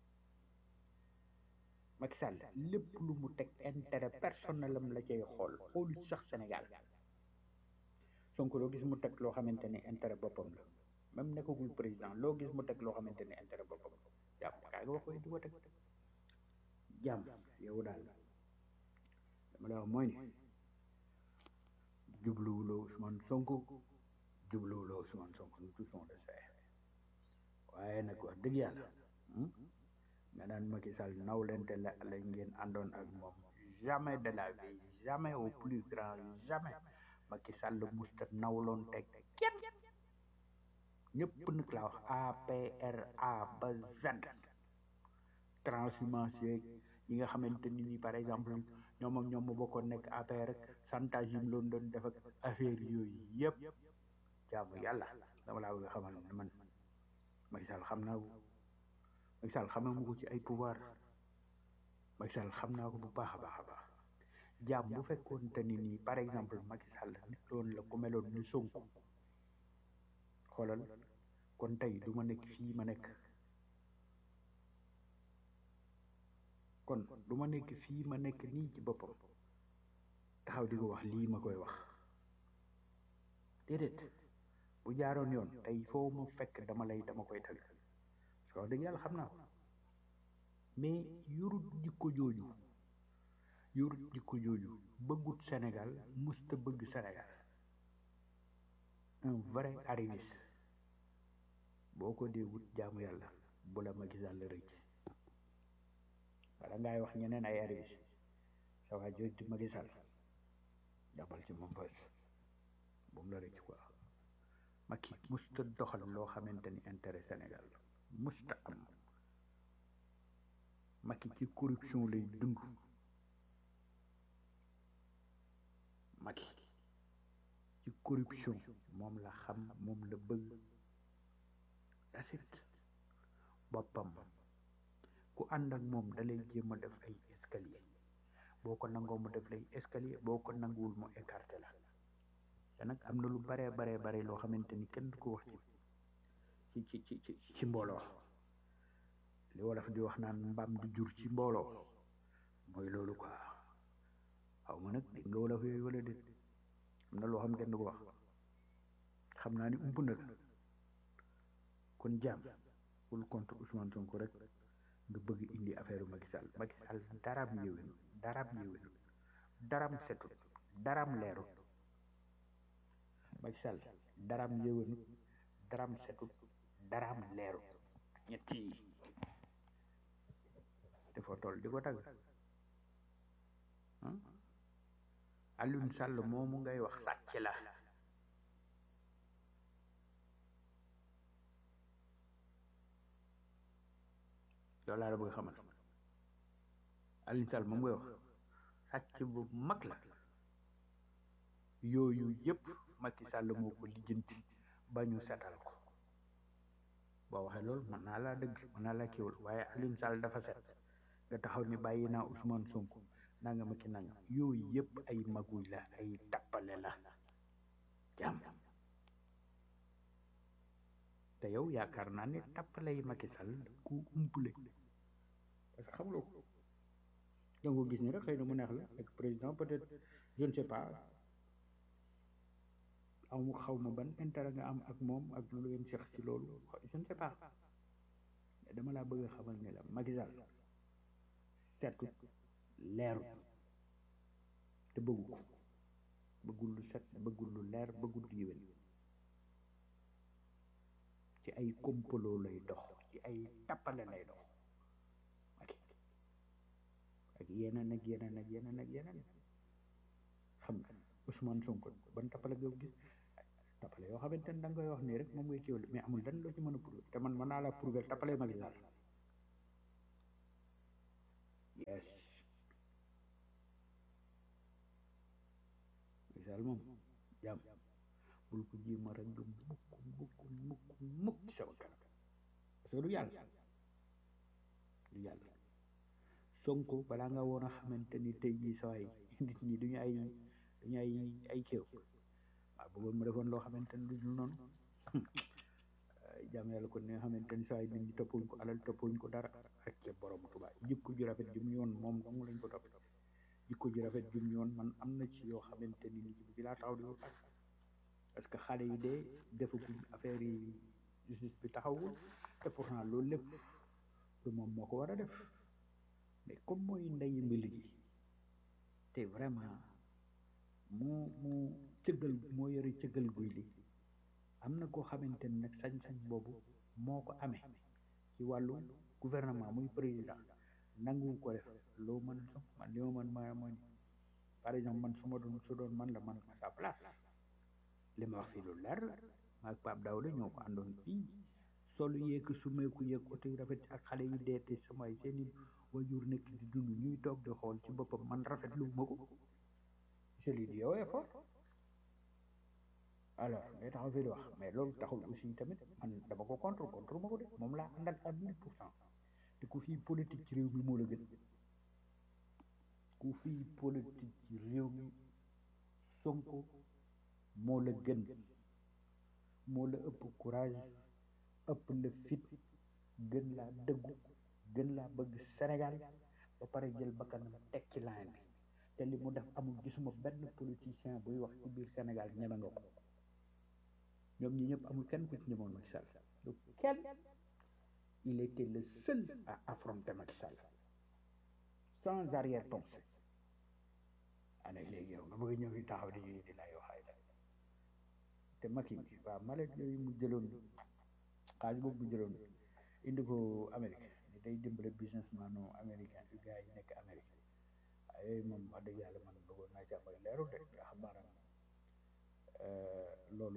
Macky Sall lépp lu mu teg intérêt personnel am la cay xool xoolu ci sax Sénégal Sonko loo gis mu teg loo xamante ne intérêt boppam la même nekkagul président loo gis mu teg loo xamante ne intérêt boppam la jàmm kaa nga wax koy di ko teg jàmm yow daal dama la wax mooy ne jubluwuloo Ousmane Sonko jubluwuloo Ousmane Sonko nous tous on le sait waaye nag wax dëgg yàlla nga naan Macky Sall nawlente la la ngeen àndoon ak moom jamais de la vie jamais au plus grand jamais Macky Sall musta nawloon teg kenn ñëpp nag laa wax APR A ba Z transhumance yeeg ñi nga xamante ni ni par exemple ñoom ak ñoom ma bokkoon nekk APR rek chantage yi mu loon doon def ak affaire yooyu yëpp jaamu yàlla dama laa bëgg a xamal ne man Macky Sall xam naa ko Macky Sall xamee mu ko ci ay pouvoir Macky Sall xam naa ko bu baax a baax a baax jaam bu fekkoon te ni nii par exemple Macky Sall nit doon la ku meloon ni Sonko xoolal kon tey du ma nekk fii ma nekk kon du ma nekk fii ma nekk nii ci boppam taxaw di ko wax lii ma koy wax déedéet bu jaaroon yoon tey foo mu fekk dama lay dama koy tagg parce que wax dëgg yàlla xam naa ko mais yorut jikko jooju yorut jikko jooju bëggut Sénégal musta bëgg Sénégal un vrai arriviste boo ko dee wut jaamu yàlla bu la Macky Sall rëcc wala ngay wax ñeneen ay arriviste sa waa jooj di Macky Sall jàppal ci moom fas bu mu la rëcc quoi Macky musta doxal loo xamante ni intérêt Sénégal musta am Macky ci corruption lay dund Macky ci corruption moom la xam moom la bëgg dasit boppam ku ànd ak moom dalay jéem a def ay escalier boo ko nangoo mu def lay escalier boo ko nanguwul mu écarté la te nag am na lu baree baree bare loo xamante ni kenn du ko wax ci ci ci ci ci mbooloo li wolof di wax naan mbaam di jur ci mbooloo mooy loolu quoi xaw ma nag dégg nga wolof yooyu wala déet am na loo xam kenn du ko wax xam naa ni ump na la kon jaam wul contre Ousmane Sonko rek nga bëgg indi affaire Macky Sall Macky Sall daram yéwénu daram yéwénu daram setut daram leerut Macky Sall daram yéwénu daram setut daram leerut ñetti yi dafa toll di ko tagg Alioune Sall moomu ngay wax sàcc la loolu laa la bëgg xamal Alioune Sall moom ngay wax sàcc bu mag la yooyu yëpp Macky Sall moo ko lijjanti ba ñu setal ko boo waxee loolu mën naa laa dëgg mën naa laa kiiwul waaye Alioune Sall dafa set nga taxaw ni bàyyi naa Ousmane Sonko nanga ma ki nanga yooyu yëpp ay maguy la ay tappale la jàmm te yow yaakaar naa ne tappale yi Macky Sall ku umpule parce que xamuloo ko danga ko gis ni rek xëy na mu neex la ak président peut-être je ne sais pas amu xaw ma ban intérêt nga am ak moom ak lu ngeen seq ci loolu je ne sais pas mais dama laa bëgg a xamal ne la Macky Sall setut leerut te bëggu ko bëggul lu set bëggul lu leer bëggul lu yéwén ci ay kompaloo lay dox ci ay tappale lay dox ak ak yeneen ak yeneen ak yeneen ak yeneen xam nga Ousmane Sonko ban tappale nga gis tappale yoo xamante ne da nga koy wax nii rek moom ngay kiiwal mais amul dan loo ci mën a prouver te man mën naa la prouver tappale Macky Sall yes Macky Sall moom jàmm bul ko jéem a rek du mukk mukk mukk mukk ci sama kanam parce que du yàlla du yàlla Sonko balaa nga woon a xamante ni tey jii sawaay nit ñi duñu ay duñu ay ay kéew waaw bëggoon mu defoon loo xamante ni duñu noonu jàmm yàlla kon ni nga xamante ni sawaay nit ñi toppuñ ko alal toppuñ ko dara rek ca borom Tuubaa jikko ju rafet ju mu yoon moom dong lañ ko topp jikko ju rafet ju mu yoon man am na ci yoo xamante ni nit bi laa taxaw di ko fas parce que xale yi de defaguñ affaire yi justice bi taxawul te pourtant loolu lépp lu moom moo ko war a def mais comme mooy ndeyi mbili ji te vraiment mu mu cëggal moo yore cëggal guy li am na koo xamante ni nag sañ-sañ boobu moo ko amee ci wàllu gouvernement muy président nangu ko def loo mën a man li ma mën ma mooy par exemple man su ma doon su doon man la man à sa place li ma wax fii lu leer la maag Pape Daouda ñoo ko àndoon fii solu yeeg sumeeku yeeg oto yu rafet ak xale yi dee te samay seeni wajur nekk di dund ñuy toog di xool ci boppam man rafet lu ma ko je lui dis yow effort alors ngay taxaw fii di wax mais loolu taxul aussi tamit man dama ko contre contre ma ko de moom laa àndal à mille pour cent te ku fii politique ci réew mi moo la gën ku fii politique ci réew mi Sonko moo la gën moo la ëpp courage ëpp la fit gën laa dëggu gën laa bëgg Sénégal ba pare jël bakkanam teg ci line bi te li mu def amul gisuma benn politicien buy wax ci biir Sénégal ñeme nga ko ñoom ñi ñëpp amul kenn ku ci ñemoon Macky Sall du kenn il était le seul à affronter Macky Sall sans arrière-pensée ana léegi yow nga bëgg a ñëw fi taxaw di di la yoo xay te Macky waaw malet yooyu mu jëloon xaalis boobu mu jëloon indi ko Amérique ni day dimbale businessman américain yu gars yi nekk Amérique waaye yooyu moom wax dëgg yàlla man bëggoon naa ci am ay leeru de nga xam maanaam loolu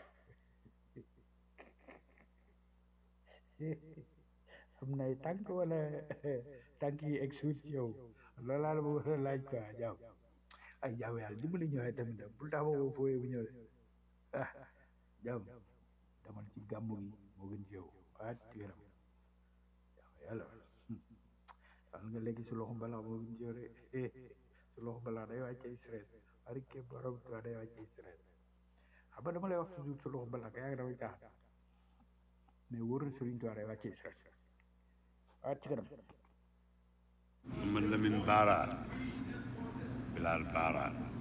xam nay tànk wala tànk yi egg suut ci yow loolu laa la bëggoon a laaj quoi jaaw ay jaaw yàlla dimbali ñëwee tamit bul tax boobu fooyee bu ñëwee ah jaaw damal ci gàmmu gi moo gën ci yow ah ci yaram yàlla xam nga léegi su loxo balaa moo gën ci yow de su loxo balaa day wàccee stress ari ke borom tuwa day wàccee stress xam nga dama lay wax toujours su loxo balaa ka yaa ngi damay caaxaan mais wóor na Sëriñ Tuubaa day wàccee stress ah ci kanam man Lamine Bara Bilal Bara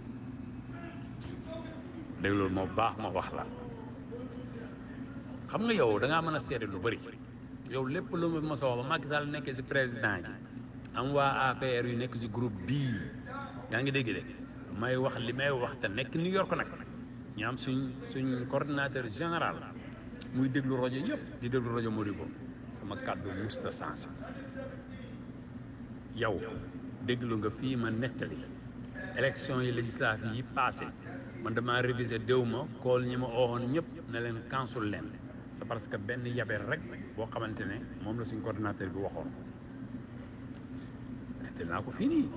déglul moo baax ma wax la xam nga yow da ngaa mën a seede lu bëri yow lépp lu ma mos a wax ba Macky Sall nekkee si président gi am waa APR yu nekk si groupe bii yaa ngi dégg de may wax li may wax te nekk New York nag ñu am suñ suñ coordinateur général muy déglu rajo yëpp di déglu rajo Modibo sama kàddu musta sens yow déglu nga fii ma nettali élection yi législative yi passé man dama révisé déw ma kool ñi ma ooxoon ñëpp ne leen kansul leen c'est parce que benn yabel rek boo xamante ne moom la suñ coordinateur bi waxoon nettali naa ko fii nii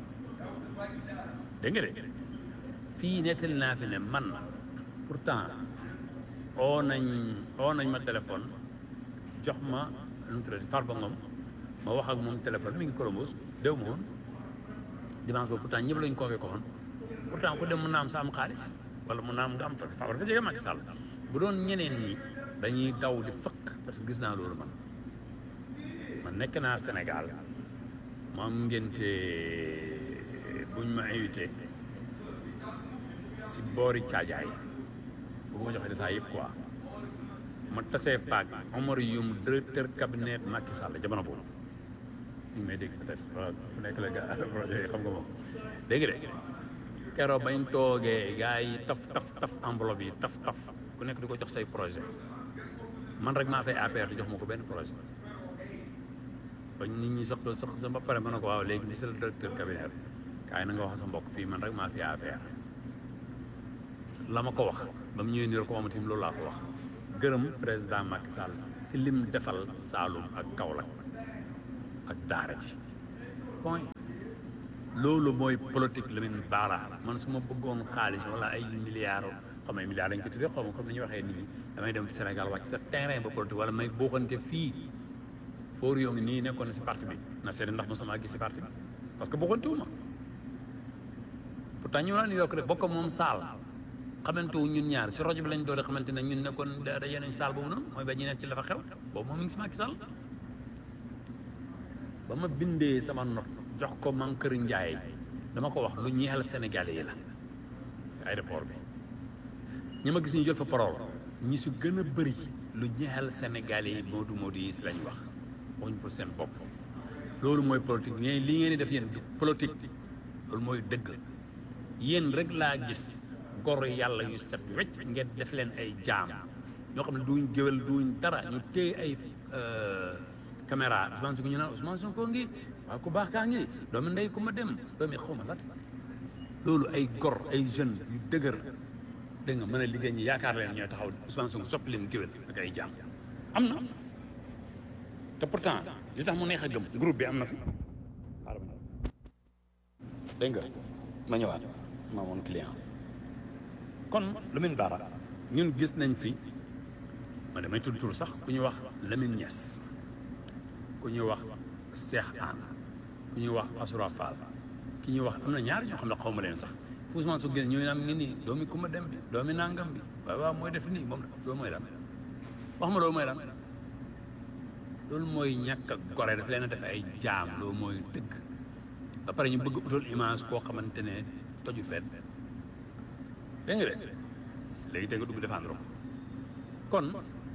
dégg nga de fii nettali naa fi ne man pourtant oo nañ oo nañ ma téléphone jox ma nu mu tuddati Farba Ngom ma wax ak moom téléphone mi ngi Colombos déw ma woon dimanche boobu pourtant ñëpp lañ convoqué woon pourtant ku dem mun naa am sa am xaalis wala mun naa am nga am fa fa dafa jege Macky Sall bu doon ñeneen ñi dañuy daw di fëkk parce que gis naa loolu man man nekk naa Sénégal ma am ngénte buñ ma invité si boori caajaay bu ma joxe détail yëpp quoi ma tasee faak Omar Youm directeur cabinet Macky Sall jamono boobu ñu ngi may dégg peut-être voilà fu nekk la gaa projet yi xam nga moom dégg de keroog bañ toogee gars yi taf taf taf enveloppe yi taf taf ku nekk di ko jox say projet man rek maa fay APR di jox ma ko benn projet bañ nit ñi sox sox sa ba pare ma ne ko waaw léegi monsieur le directeur cabinet kaay na nga wax sa mbokk fii man rek maa fi APR la ma ko wax ba mu ñëwee nii ko moom tamit loolu laa ko wax gërëm président Macky Sall si lim defal Saalum ak Kaolack ak Daara ji point loolu mooy politique Lamine Bara man su ma bëggoon xaalis wala ay milliards xam nga milliards dañ ko tuddee xaw ma comme ni ñuy waxee nit ñi damay dem Sénégal wàcc sa terrain ba politique wala may booxante fii foor yoo ngi nii nekkoon na si parti bi na seede ndax mosuma gis si parti bi parce que booxante wu ma pourtant ñu naa New York rek bokk moom saal xamante wu ñun ñaar si rajo bi lañ doon xamante ne ñun nekkoon da yeneen saal boobu noonu mooy ba ñu nekk ci la fa xew boobu moom mi ngi si Macky Sall ba ma bindee sama not jox ko man kër Njaay dama ko wax lu ñeexal Sénégalais yi la aéroport bi ñi ma gis ñu jël fa parole ñi su gën a bëri lu ñeexal Sénégalais yi moodu moodu yi si lañ wax waxuñ pour seen bopp loolu mooy politique ñe li ngeen di def yéen du politique loolu mooy dëgg yéen rek laa gis gor yàlla yu set wecc ngeen def leen ay jaam ñoo xam ne duñ géwél duñ dara ñu téye ay caméra Ousmane Sonko ñu naan Ousmane Sonko ngi waaw ku baax kaa ngi doomi ndey ku ma dem doomi xaw ma lan loolu ay gor ay jeunes yu dëgër dégg nga mën a liggéey ñi yaakaar leen ñooy taxaw Ousmane Sonko soppi leen géwél ak ay jaam am na te pourtant li tax mu neex a gëm groupe bi am na fi dégg nga ma ñëwaat ma amoon client kon Lamine Bara ñun gis nañ fi ma damay tudd tur sax ku ñuy wax Lamine Niass ku ñuy wax Cheikh Anne ku ñuy wax Asura Fall ki ñuy wax am na ñaar ñoo xam ne xaw ma leen sax fu Ousmane su génn ñooy naan ngi nii doomi ku ma dem bi doomi nangam bi waaw waaw mooy def nii moom loolu mooy lan wax ma loolu mooy lan loolu mooy ñàkk a gore daf leen a def ay jaam loolu mooy dëgg ba pare ñu bëgg utal image koo xamante ne toju fenn dégg nga de léegi te nga dugg défendre ko kon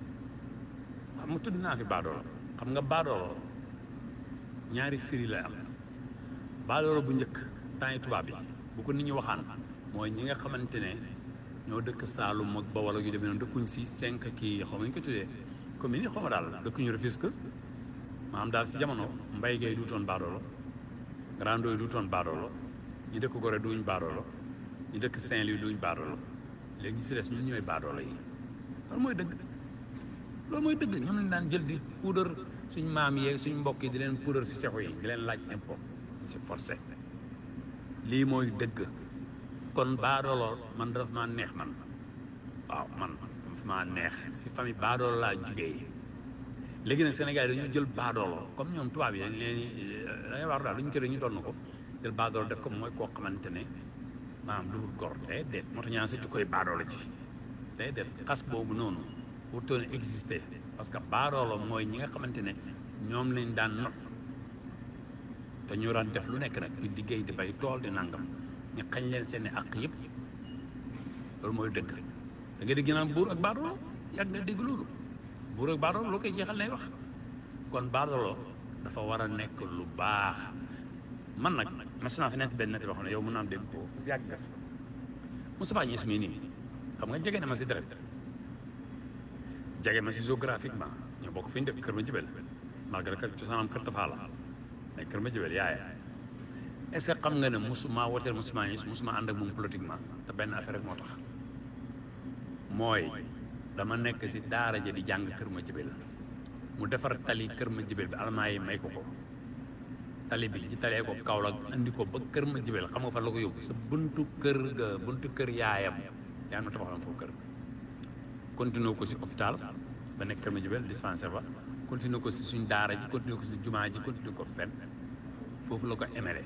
xam nga tudd naa fi baadoolo xam nga baadoolo ñaari firi la am baadoolo bu njëkk temps yi tubaab yi bu ko nit ñi waxaan mooy ñi nga xamante ne ñoo dëkk Saalum ak Bawol ak yu demee noonu dëkkuñ si cinq kii xaw ma ñu ko tuddee commune yi xaw ma daal dëkkuñu Rufisque maanaam daal si jamono mbay gay duutoon baadoolo grando yi duutoon baadoolo ñi dëkk Gorée duñ baadoolo ñi dëkk Saint-Louis duñ baadoolo léegi si des ñun ñooy baadoolo yi loolu mooy dëgg loolu mooy dëgg ñoom lañ daan jël di puudar suñ maam yeeg suñ mbokk yi di leen puudar si sexu yi di leen laaj impôt c'est forcé lii mooy dëgg kon baadoolo man daf maa neex man waaw man daf maa neex si famille baadoolo laa jugee léegi nag Sénégal yi dañoo jël baadoolo comme ñoom tubaab yi dañ leen da ngay war daal lu ñu kër ñu doon ko jël baadoolo def ko mooy koo xamante ne maanaam du gor day déet moo tax ñaan sa ci koy baadoolo ci day déet xas boobu noonu wutoon exister parce que baadoolo mooy ñi nga xamante ne ñoom lañ daan not te ñu daan def lu nekk nag di liggéey di bay tool di nangam ñu xañ leen seeni àq yëpp loolu mooy dëgg da nga dégg naan buur ak baadoolo yàgg nga dégg loolu buur ak baadoolo loo koy jeexal lay wax kon baadoolo dafa war a nekk lu baax man nag mas naa fi nekk benn nett boo xam ne yow mën naa dégg ko si yàgg def Moustapha Niasse mii nii xam nga jege na ma si deret jege ma si géographiquement ñoo bokk fi ñu dëkk kër ma jibel malgré que cosaanam kër Tafa la mais kër ma jibel yaaya est-ce que xam nga ne musuma woteel Moustapha Niasse musuma ànd ak moom politiquement te benn affaire rek moo tax mooy dama nekk si daara ja di jàng kër ma jibel mu defar tali kër ma jibel bi almaa yi may ko ko tali bi ci talee ko Kaolack andi ko ba kër ma jibel xam nga fan la ko yóbbu sa buntu kër ga buntu kër yaayam yaa ma tabaxoon foofu kër continué ko si hôpital ba nekk kër ma jibel dispensaire ba continué ko si suñ daara ji continué ko si jumaa ji continué ko fen foofu la ko émele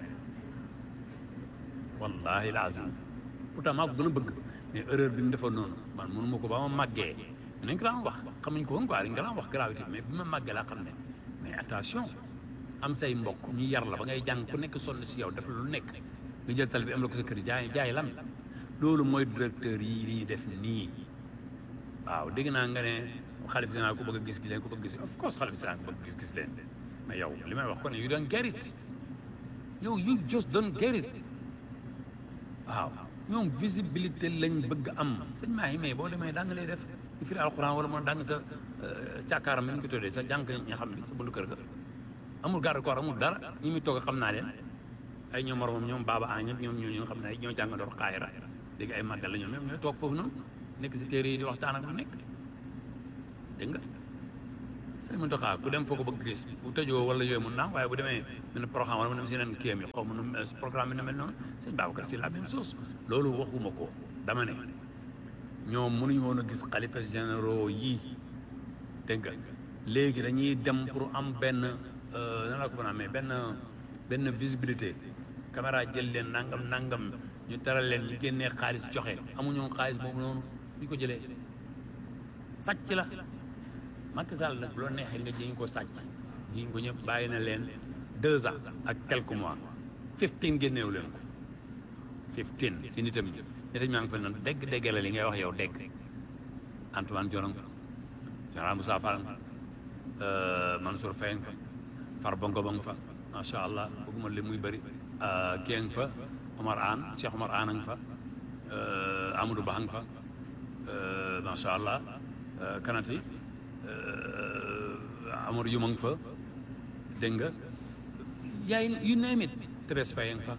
wallahi lazim pourtant maa ko gën a bëgg mais erreur bi mu defoon noonu man mënu ma ko ba ma màggee nañ ko daan wax xamuñ ko woon quoi dañ ko daan wax gravité mais bi ma màggee laa xam ne mais attention am say mbokk ñu yar la ba ngay jàng ku nekk sonn si yow def la lu nekk nga jël tal bi am la ko sa kër jaay jaay lan loolu mooy directeur yi li ñuy def nii waaw dégg naa nga ne xalif général ku bëgg a gis gi leen ku bëgg a gis of course xalif général ku bëgg a gis gis leen mais yow li may wax ko ne you don't get it yow you just don't get it waaw ñoom visibilité lañ bëgg am sëñ maa yi mais boo demee daa nga lay def di firi alxuraan wala mën a dang sa càkkaaram mi ñu ko tuddee sa jànk ña xam bi sa bundu kër ga amul garde corps amul dara ñi muy toog xam naa leen ay ñoom moromam ñoom baaba a ñëpp ñoom ñoo nga xam ne ay ñoo jàngandoor xaayira léegi ay màggal la ñoom ñoom ñooy toog foofu noonu nekk si téere yi di waxtaan ak lu nekk dégg nga sëñ Mountakha ku dem foo ko bëgg gis bu tëjoo wala yooyu mun naa waaye bu demee mel ne programme wala mu dem si yeneen kiyam yi xaw ma nu mel programme bi na mel noonu sëñ Babacar si la même chose loolu waxuma ko dama ne ñoom mënuñu woon a gis xalifa généraux yii dégg nga léegi dañuy dem pour am benn nan la ko mën a amee benn benn visibilité caméra jël leen nangam nangam ñu teral leen ñu génnee xaalis joxe amuñu xaalis boobu noonu ñu ko jëlee sàcc la Macky Sall nag bu la neexee nga jiñ ko sàcc jiñ ko ñëpp bàyyi na leen deux ans ak quelques mois fifteen génneewu leen ko fifteen si nitam ñi nitam ñaa ngi fa nan dégg dégg la li ngay wax yow dégg Antoine Diome fa général Moussa Fall fa Mansour Faye fa Farba Ngom fa macha allah bëgguma li muy bëri kii fa Omar Anne Cheikh Omar Anne nga fa Amadou Ba nga fa macha allah kanati Amadou Yuma nga fa dégg nga yaay yu name it Thérèse Faye nga fa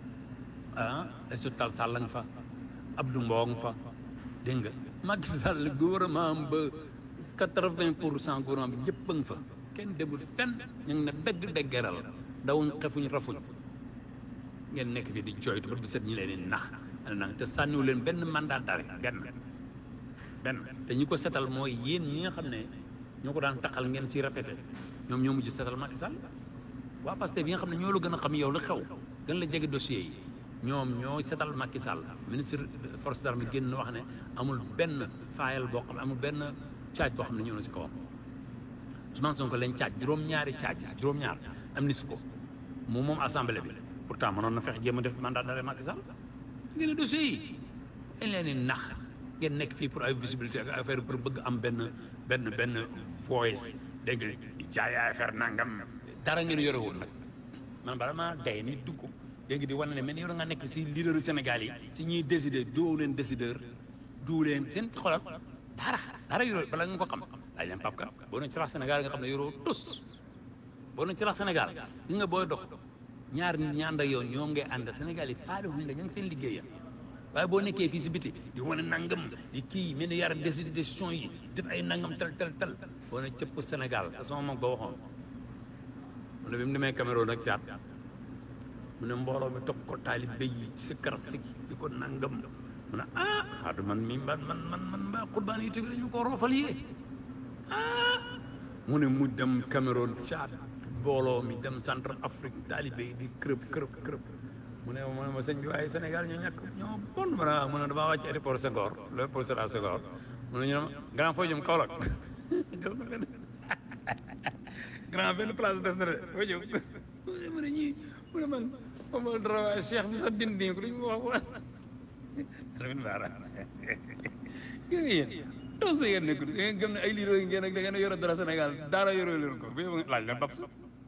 ah Aïssata Tall Sall nga fa Abdou Mbow nga fa dégg nga Macky Sall gouvernement am ba quatre-vingt pour cent gouvernement bi ñëpp a nga fa kenn demul fenn ñu ngi ne dëgg dëggeral dawuñ xefuñ rafuñ ngeen nekk fi di jooytu ba bi set ñi leen di nax ana nang te sànniwu leen benn mandat d'arrêt benn benn te ñi ko setal mooy yéen ñi nga xam ne ñoo ko daan taxal ngeen si rafete ñoom ñoo mujj setal Macky Sall waa Pastef bi nga xam ne ñoo la gën a xam yow la xew gën la jege dossier yi ñoom ñoo setal Macky Sall ministre force d'armée génn wax ne amul benn faayal boo xam ne amul benn caaj boo xam ne ñëw na si kawam Ousmane Sonko lañ caaj juróom-ñaari caaj juróom-ñaar am ni si ko moom moom assemblée bi pourtant mënoon na fex jéem a def mandat d'arrêt Macky Sall ngeen ne dossier yi dañ leen di nax ngeen nekk fii pour ay visibilité ak affaire pour bëgg am benn benn benn voice dégg nga jaay affaire nangam dara ngeen yore woon nag man bala maa day ni dugg léegi di wane ne mais yow nga nekk si leader Sénégal yi si ñuy décider doo leen décideur du leen seen xolal dara dara yoroo bala nga ko xam laaj leen Pape Kane boo ne ci rax Sénégal nga xam ne yoroo tus boo ne ci rax Sénégal gi nga booy dox ñaar nit ñi ànd ak yow ñoom ngay àndal Sénégal yi faale wuñ la ña ngi seen liggéeya waaye boo nekkee fii si biti di wane nangam di kii mel ni yar décider décision yi def ay nangam tel tel tel boo ne cëpp Sénégal sama mag ba waxoon mu ne bi mu demee Cameroun ak Tchad mu ne mbooloo mi topp ko taalibe yi si kar si di ko nangam mu ne ah xaatu man mi man man man man mbaa xurbaan yi tamit dañu ko roofal yee ah mu ne mu dem Cameroun Tchad mbooloo mi dem centre Afrique taalibe yi di kërëb kërëb kërëb mu ne mu ne ma sëñ bi waaye Sénégal ñoo ñàkk ñoo bon mu ne mu ne damaa wàcc aéroport Senghor l'aéroport Sédar Senghor mu ne ñu ne ma grand foo jëm Kaolack des na benn grand benn place des na de foo jëm mu ne ñii mu ne man ma dara waaye Cheikh bi sax dindi ko lu ñu wax sax Lamine Bara gis nga yéen tos yéen nekk da ngeen gëm ne ay liiroo yi ngeen ak da ngeen yore dara Sénégal dara yoroo leen ko bi laaj leen Babs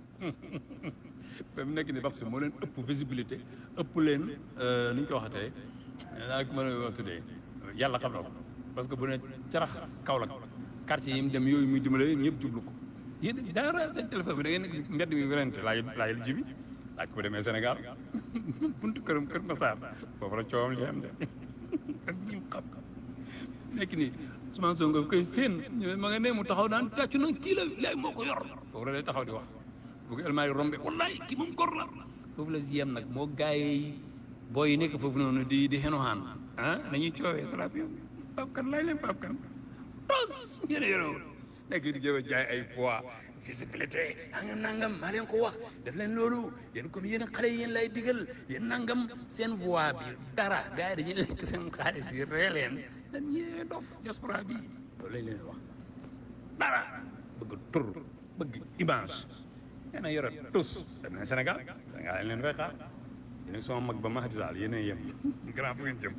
ba mu nekk ni Babs moo leen ëpp visibilité ëpp leen ni ñu ko waxatee naa ko mën a tuddee yàlla xam na ko parce que bu ne carax Kaolack quartier yi mu dem yooyu muy dimbale ñëpp jublu ko yéen dara seen téléphone bi da ngeen nekk si mbedd mi werante laaj laaj ji bi laaj ko bu demee Sénégal buntu këram Kër Massar foofu la coowam li am de ak ñi mu xam nekk nii Ousmane Sonko koy seen ma nga ne mu taxaw daan tàccu na kii la léegi moo ko yor foofu la lay taxaw di wax bu ko elmaay rombe wallaay kii moom gor la foofu la si yem nag moo gaay yi booy yi nekk foofu noonu di di xenoxaan ah nañuy coowee salaat yow Pape Kane laaj leen Pape Kane tos ngeen yoroo nekk di jëm a jaay ay poids visibilité nangam nangam maa leen ko wax def leen loolu yéen comme yéen xale yi yéen lay digal yéen nangam seen voix bi dara gars yi dañuy lekk seen xaalis yi ree leen dañ yee dof diaspora bi loolu lañ leen wax dara bëgg tur bëgg image yéen a yore tous dem nañ Sénégal Sénégal lañ leen fay xaar yéen ak sama mag ba Mahdi Sall yéen a yem grand fu ngeen jëm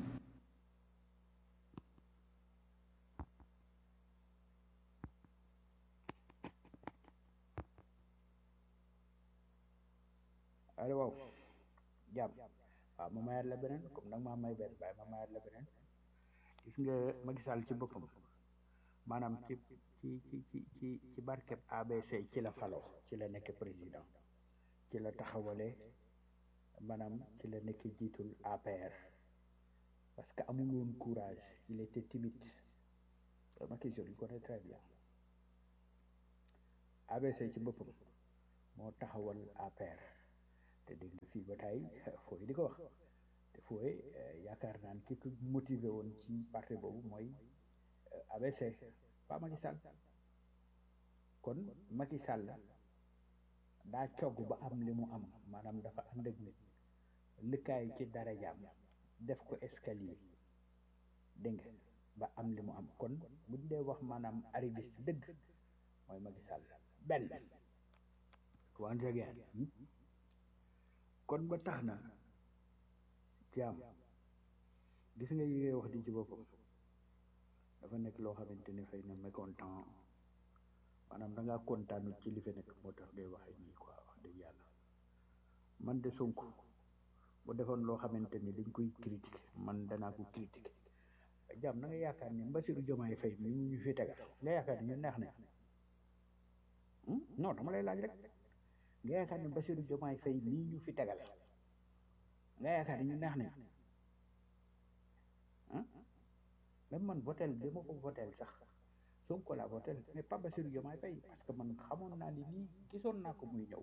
allo waaw jàmm waaw ma mayaat la beneen comme nag maa may benn waaye ma mayaat la beneen gis nga Macky Sall ci boppam maanaam ci ci ci ci ci ci barkeb ABC ci la faloo ci la nekk président ci la taxawale maanaam ci la nekk jiitul APR parce que amul woon courage il était timide Macky je le connais très bien ABC ci boppam moo taxawal APR te dégg nga fii ba tey fooy di ko wax te fooy yaakaar naan ki ko motivé woon ci parti boobu mooy ABC pas Macky Sall kon Macky Sall daa cogg ba am li mu am maanaam dafa ànd ak nit lëkkaay ci dara jaam def ko escalier dégg nga ba am li mu am kon buñ dee wax maanaam arriviste dëgg mooy Macky Sall benn once again kon ba tax na jaam gis nga yi ngay wax di ci boppam dafa nekk loo xamante ni xëy na mécontent maanaam da ngaa kontaanut ci li fi nekk moo tax ngay waxee nii quoi wax dëgg yàlla man de Sonko bu defoon loo xamante ni dañ koy critiquer man danaa ko critiquer jaam na nga yaakaar ni Bassirou Diomaye Faye mi mu ñu fi tegal nga yaakaar ni ñu neex na non dama lay laaj rek nga yaakaar ni Bassirou Diomaye Faye mii ñu fi tegal nga yaakaar ni ñu neex nañ ah même man votel bi ma ko votel sax Sonko laa votel mais pas Bassirou Diomaye Faye parce que man xamoon naa ni lii gisoon naa ko muy ñëw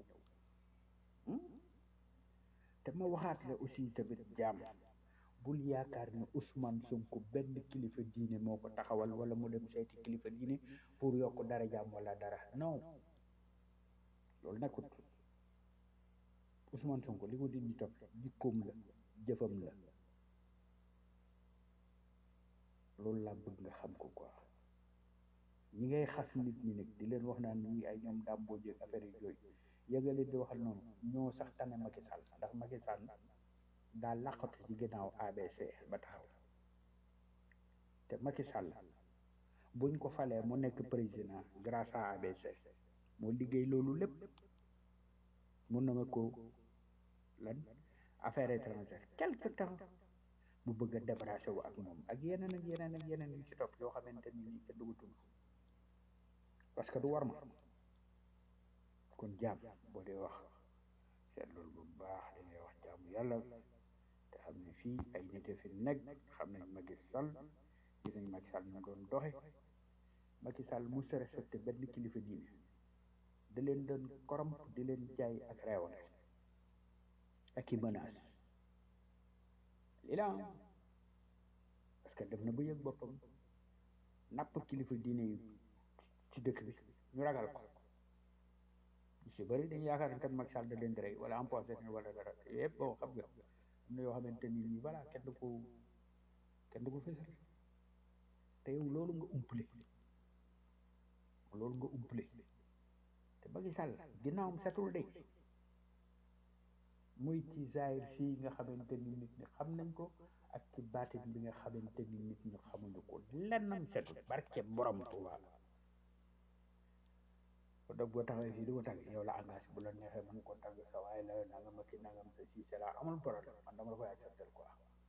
te ma waxaat la aussi tamit jaam bul yaakaar ne Ousmane Sonko benn kilifa diine moo ko taxawal wala mu dem seeti kilifa diine pour yokk dara jaam wala dara non loolu nekkut Ousmane Sonko li ko di ñu topp jikkoom la jëfam la loolu laa bëgg nga xam ko quoi ñi ngay xas nit ñi nag di leen wax naan ñi ay ñoom dàmboo jëg affaire yi yooyu yëga leen di waxal noonu ñoo sax tane Macky Sall ndax Macky Sall daa làqatu ci ginnaaw ABC ba taxaw te Macky Sall buñ ko falee mu nekk président grâce à ABC moo liggéey loolu lépp mun na ma ko lan affaire étrangère quelque temps mu bëgg a débarrassé wu ak moom ak yeneen ak yeneen ak yeneen yu ci topp yoo xamante ni nii kenn du ko tudd parce que du war ma kon jaam boo dee wax seet loolu bu baax li ngay wax jaamu yàlla te xam ne fii ay nit fi nekk xam nañ Macky Sall gis nañ Macky Sall ñu doon doxe Macky Sall mu sa respecté benn kilifa diine da leen doon korom di leen jaay ak reewale ak i menace lii la parce que dem na ba yëg boppam napp kilifa diine yi ci dëkk bi ñu ragal ko ñu si bëri dañu yaakaar ne kat Macky Sall da leen di rey wala empoisé wala dara yëpp bon xam nga am na yoo xamante ni nii voilà kenn du ko kenn du ko fësal te yow loolu nga umpale loolu nga umpale te Macky Sall ginnaawam setul de muy ci zaahir fii nga xamante ni nit ñi xam nañ ko ak ci baatin bi nga xamante ni nit ñi xamuñu ko lennam setul barke borom Tuuba ko dog boo taxawee fii di ko tàgg yow la engagé bu la neexee mën ko tàgg sa waaye la nangam ak nangam sa si c'est là amul problème man dama la koy accepter quoi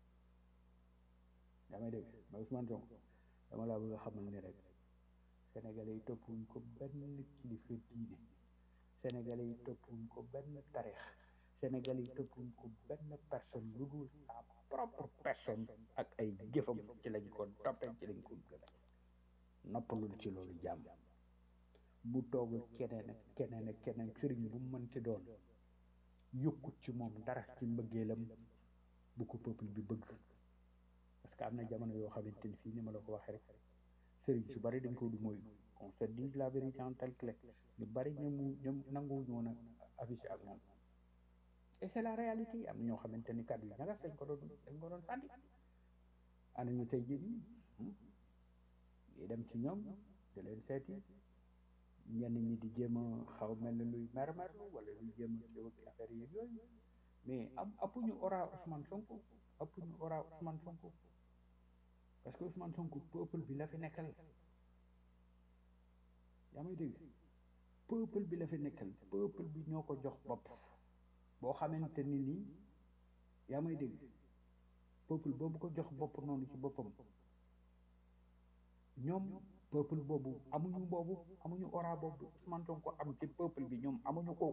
damay dégg mais Ousmane Sonko dama laa bëgg a xamal ni rek sénégalais yi toppuñ ko benn kilifa diine sénégalais yi toppuñ ko benn tarix sénégalais yi toppuñ ko benn personne lu dul sa propre personne ak ay jëfam ci lañ ko toppee ci lañ ko gën a noppalul ci loolu jàmm bu toogul keneen ak keneen ak keneen sëriñ bu mu mënti doon yokkut ci moom dara ci mbëggeelam bu ko peuple bi bëgg parce que am na jamono yoo xamante ni fii ni ma la ko waxee rek sëriñ su bari dañ ko du mooy on se dit la vérité en tel que ñu bari ñoom ñoom nanguwuñu woon a affiché ak moom et c'est la réalité am na ñoo xamante ni kàddu yi ñagas dañ ko doon dañ ko doon sànni ana ñu tey jii nii yi dem ci ñoom di leen seeti ñenn ñi di jéem a xaw mel ne luy mermerlu wala luy jéem a kii ak affaire yi yooyu mais am appuñu ora Ousmane Sonko appuñu ora Ousmane Sonko parce que Ousmane Sonko peuple bi la fi nekkal yaa may dégg peuple bi la fi nekkal peuple bi ñoo ko jox bopp boo xamante ni nii yaa may dégg peuple boobu ko jox bopp noonu ci boppam ñoom peuple boobu amuñu boobu amuñu ora boobu Ousmane Sonko am ci peuple bi ñoom amuñu ko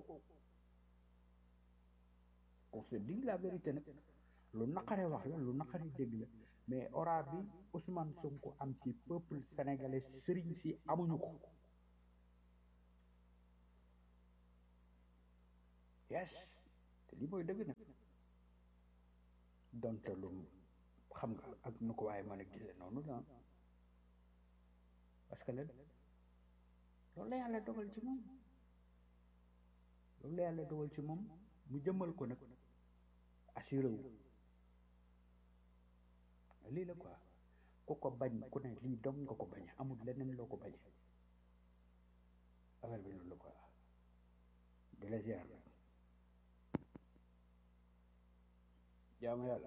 on se dit la vérité nag lu naqaree wax la lu naqaree dégg la mais ora bi Ousmane Sonko am ci peuple sénégalais sëriñ si amuñu ko yes te lii mooy dëgg nag donte lu xam nga ak nu ko waaye mën a gisee noonu la parce que lan loolu la yàlla dogal ci moom loolu la yàlla dogal ci moom mu jëmmal ko nag assuré wu lii la quoi ku ko bañ ku ne lii dong nga ko bañ amul leneen loo ko bañ affaire bi loolu la quoi di la ziar nag jaamu yàlla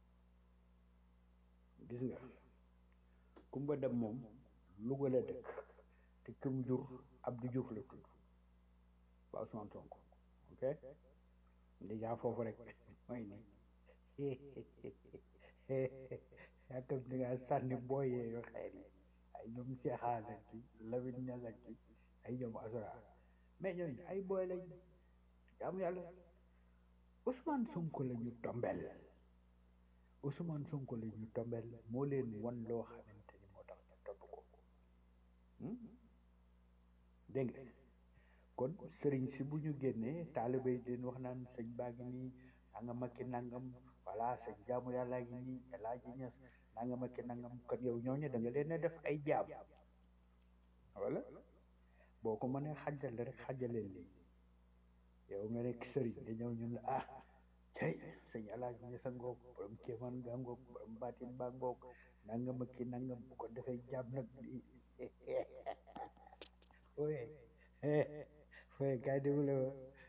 gis nga kumba dem moom Louga la dëkk te këm jur Abdou Diouf la tudd ba Ousmane Sonko ok déjà foofu rek mooy ni yaakam ni nga sànni booyee yu xeer yi ay ñoom seexaana ki Lamine Niass ki ay ñoom asura mais ñooñu ay booy lañ jaamu yàlla Ousmane Sonko la ñu tombel Ousmane Sonko la ñu tombel moo leen wan loo xamante ni moo tax ñu topp ko dégg nga kon sëriñ si bu ñu génnee taalibe yi den wax naan sëñ baa ngi nii nangam ak ki nangam voilà sëñ jaamu yàllaa ngi nii Alaaji Ñas nangam ak ki nangam kon yow ñooñu da nga leen a def ay jaam wala boo ko mënee xajale rek xajaleel lii yow nga nekk sëriñ da ñëw ñun la ah cay sëñ Alaaji Ñas a ngoog borom kéemaan nga ngoog borom baatin baa ngoog nangam ak ki nangam bu ko defee jaam nag oye oye kay déglu la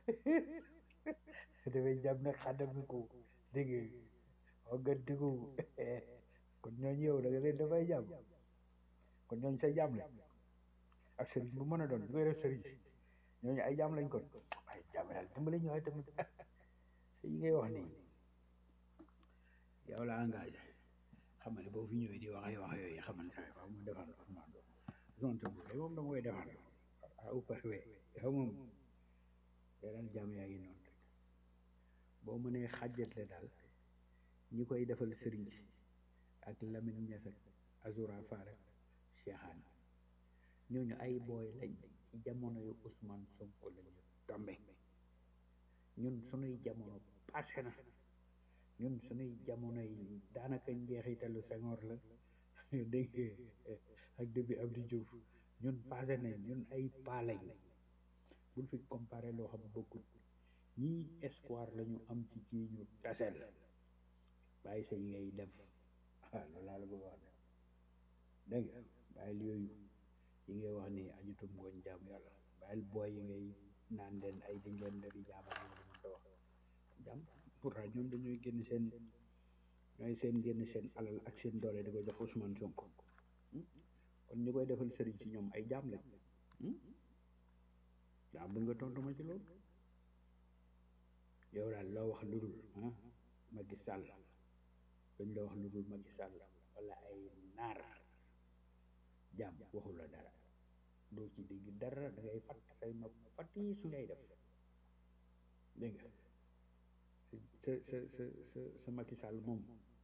dafay jàmm nag xàddami ko dégg nga nga déggu kon ñooñu yow da nga leen dafay jàmm kon ñooñu say jàmm lañ ak sëriñ bu mën a doon lu koy def sëriñ si ñooñu ay jàmm lañ kon ay jàmm yàlla dimbali ñu waaye tamit si yi ngay wax nii yow la engagé xam nga ne boo fi ñëwee di wax ay wax yooyu xam nga saa waaw mu defal Ousmane zone te bu moom dama koy defal ah ou pas oui yow moom daal jàmm yaa ngi noonu rek boo mënee xàjjatle daal ñi koy defal sëriñ si ak Lamine Niass ak Azoura Fall ak Cheikhaan ñooñu ay booy lañ ci jamono yu Ousmane Sonko lañu tombe ñun sunuy jamono passé na ñun sunuy jamono yi daanaka njeexitalu Senghor la dégg ak début Abdou Diouf ñun passé nañ ñun ay paa lañ bul fi comparé loo xam bokkut ñii espoir la ñu am ci ci ñu tasel bàyyi sa yi ngay def ah loolu laa la bëgg wax ne dégg nga bàyyil yooyu yi ngay wax ni ajutum ngooñ jaam yàlla bàyyil booy yi ngay naan leen ay dañ leen dari jaama ñu ko wax jàmm pourtant ñoom dañuy génn seen ñooy seen génn seen alal ak seen doole di ko jox Ousmane Sonko kon ñu koy defal sëriñ si ñoom ay jaam lañ daa bëgg nga tontu ma ci loolu yow daal loo wax lu dul ah Macky Sall dañ la wax lu dul Macky Sall wala ay naar jaam waxu la dara doo ci dégg dara da ngay fatt say nopp fatiis ngay def dégg nga sa sa sa sa sa Macky Sall moom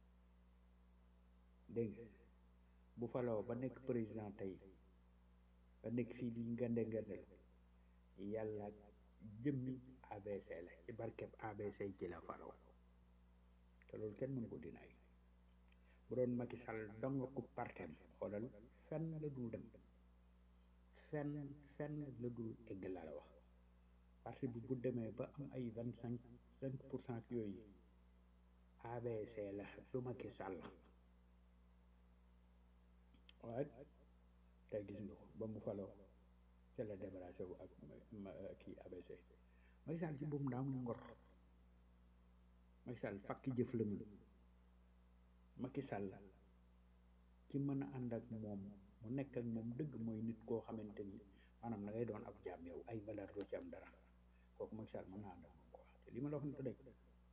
dégg nga bu faloo ba nekk président tey ba nekk fii di ngande ngandel yàlla jëmmi ABC la ci barkeb ABC ci la faloo te loolu kenn mënu ko dinaay bu doon Macky Sall dong ku partem xoolal fenn la dul dem fenn fenn la dul egg la la wax parti bi bu demee ba am ay vingt cinq cinq pour cent yooyu ABC la du Macky Sall waaye tey gis nga ko ba mu faloo ca la débarrassé wu ak kii ABC Macky Sall ci boobu daa am ngor Macky Sall fakki jëf la mu Macky Sall ki mën a ànd ak moom mu nekk ak moom dëgg mooy nit koo xamante ni maanaam da ngay doon ab jaam yow ay valeur doo ci am dara kooku Macky Sall mën na ànd ak moom quoi te li ma la wax ni dëgg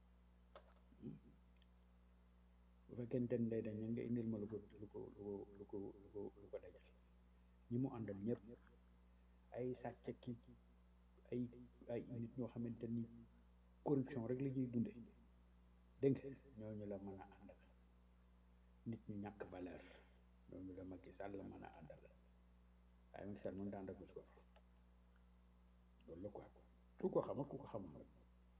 bu fekkente ni day dañ nga indil ma lu ko lu ko lu ko lu ko lu ko lu ko dajal ñi mu àndal ñëpp ay sàcc ki ay ay nit ñoo xamante ni corruption rek la ñuy dunde dégg nga ñooñu la mën a àndal nit ñu ñàkk valeur loolu la Macky Sall la mën a àndal waaye Macky Sall mën daan rek gor loolu la quoi ku ko xamul ku ko xamul rek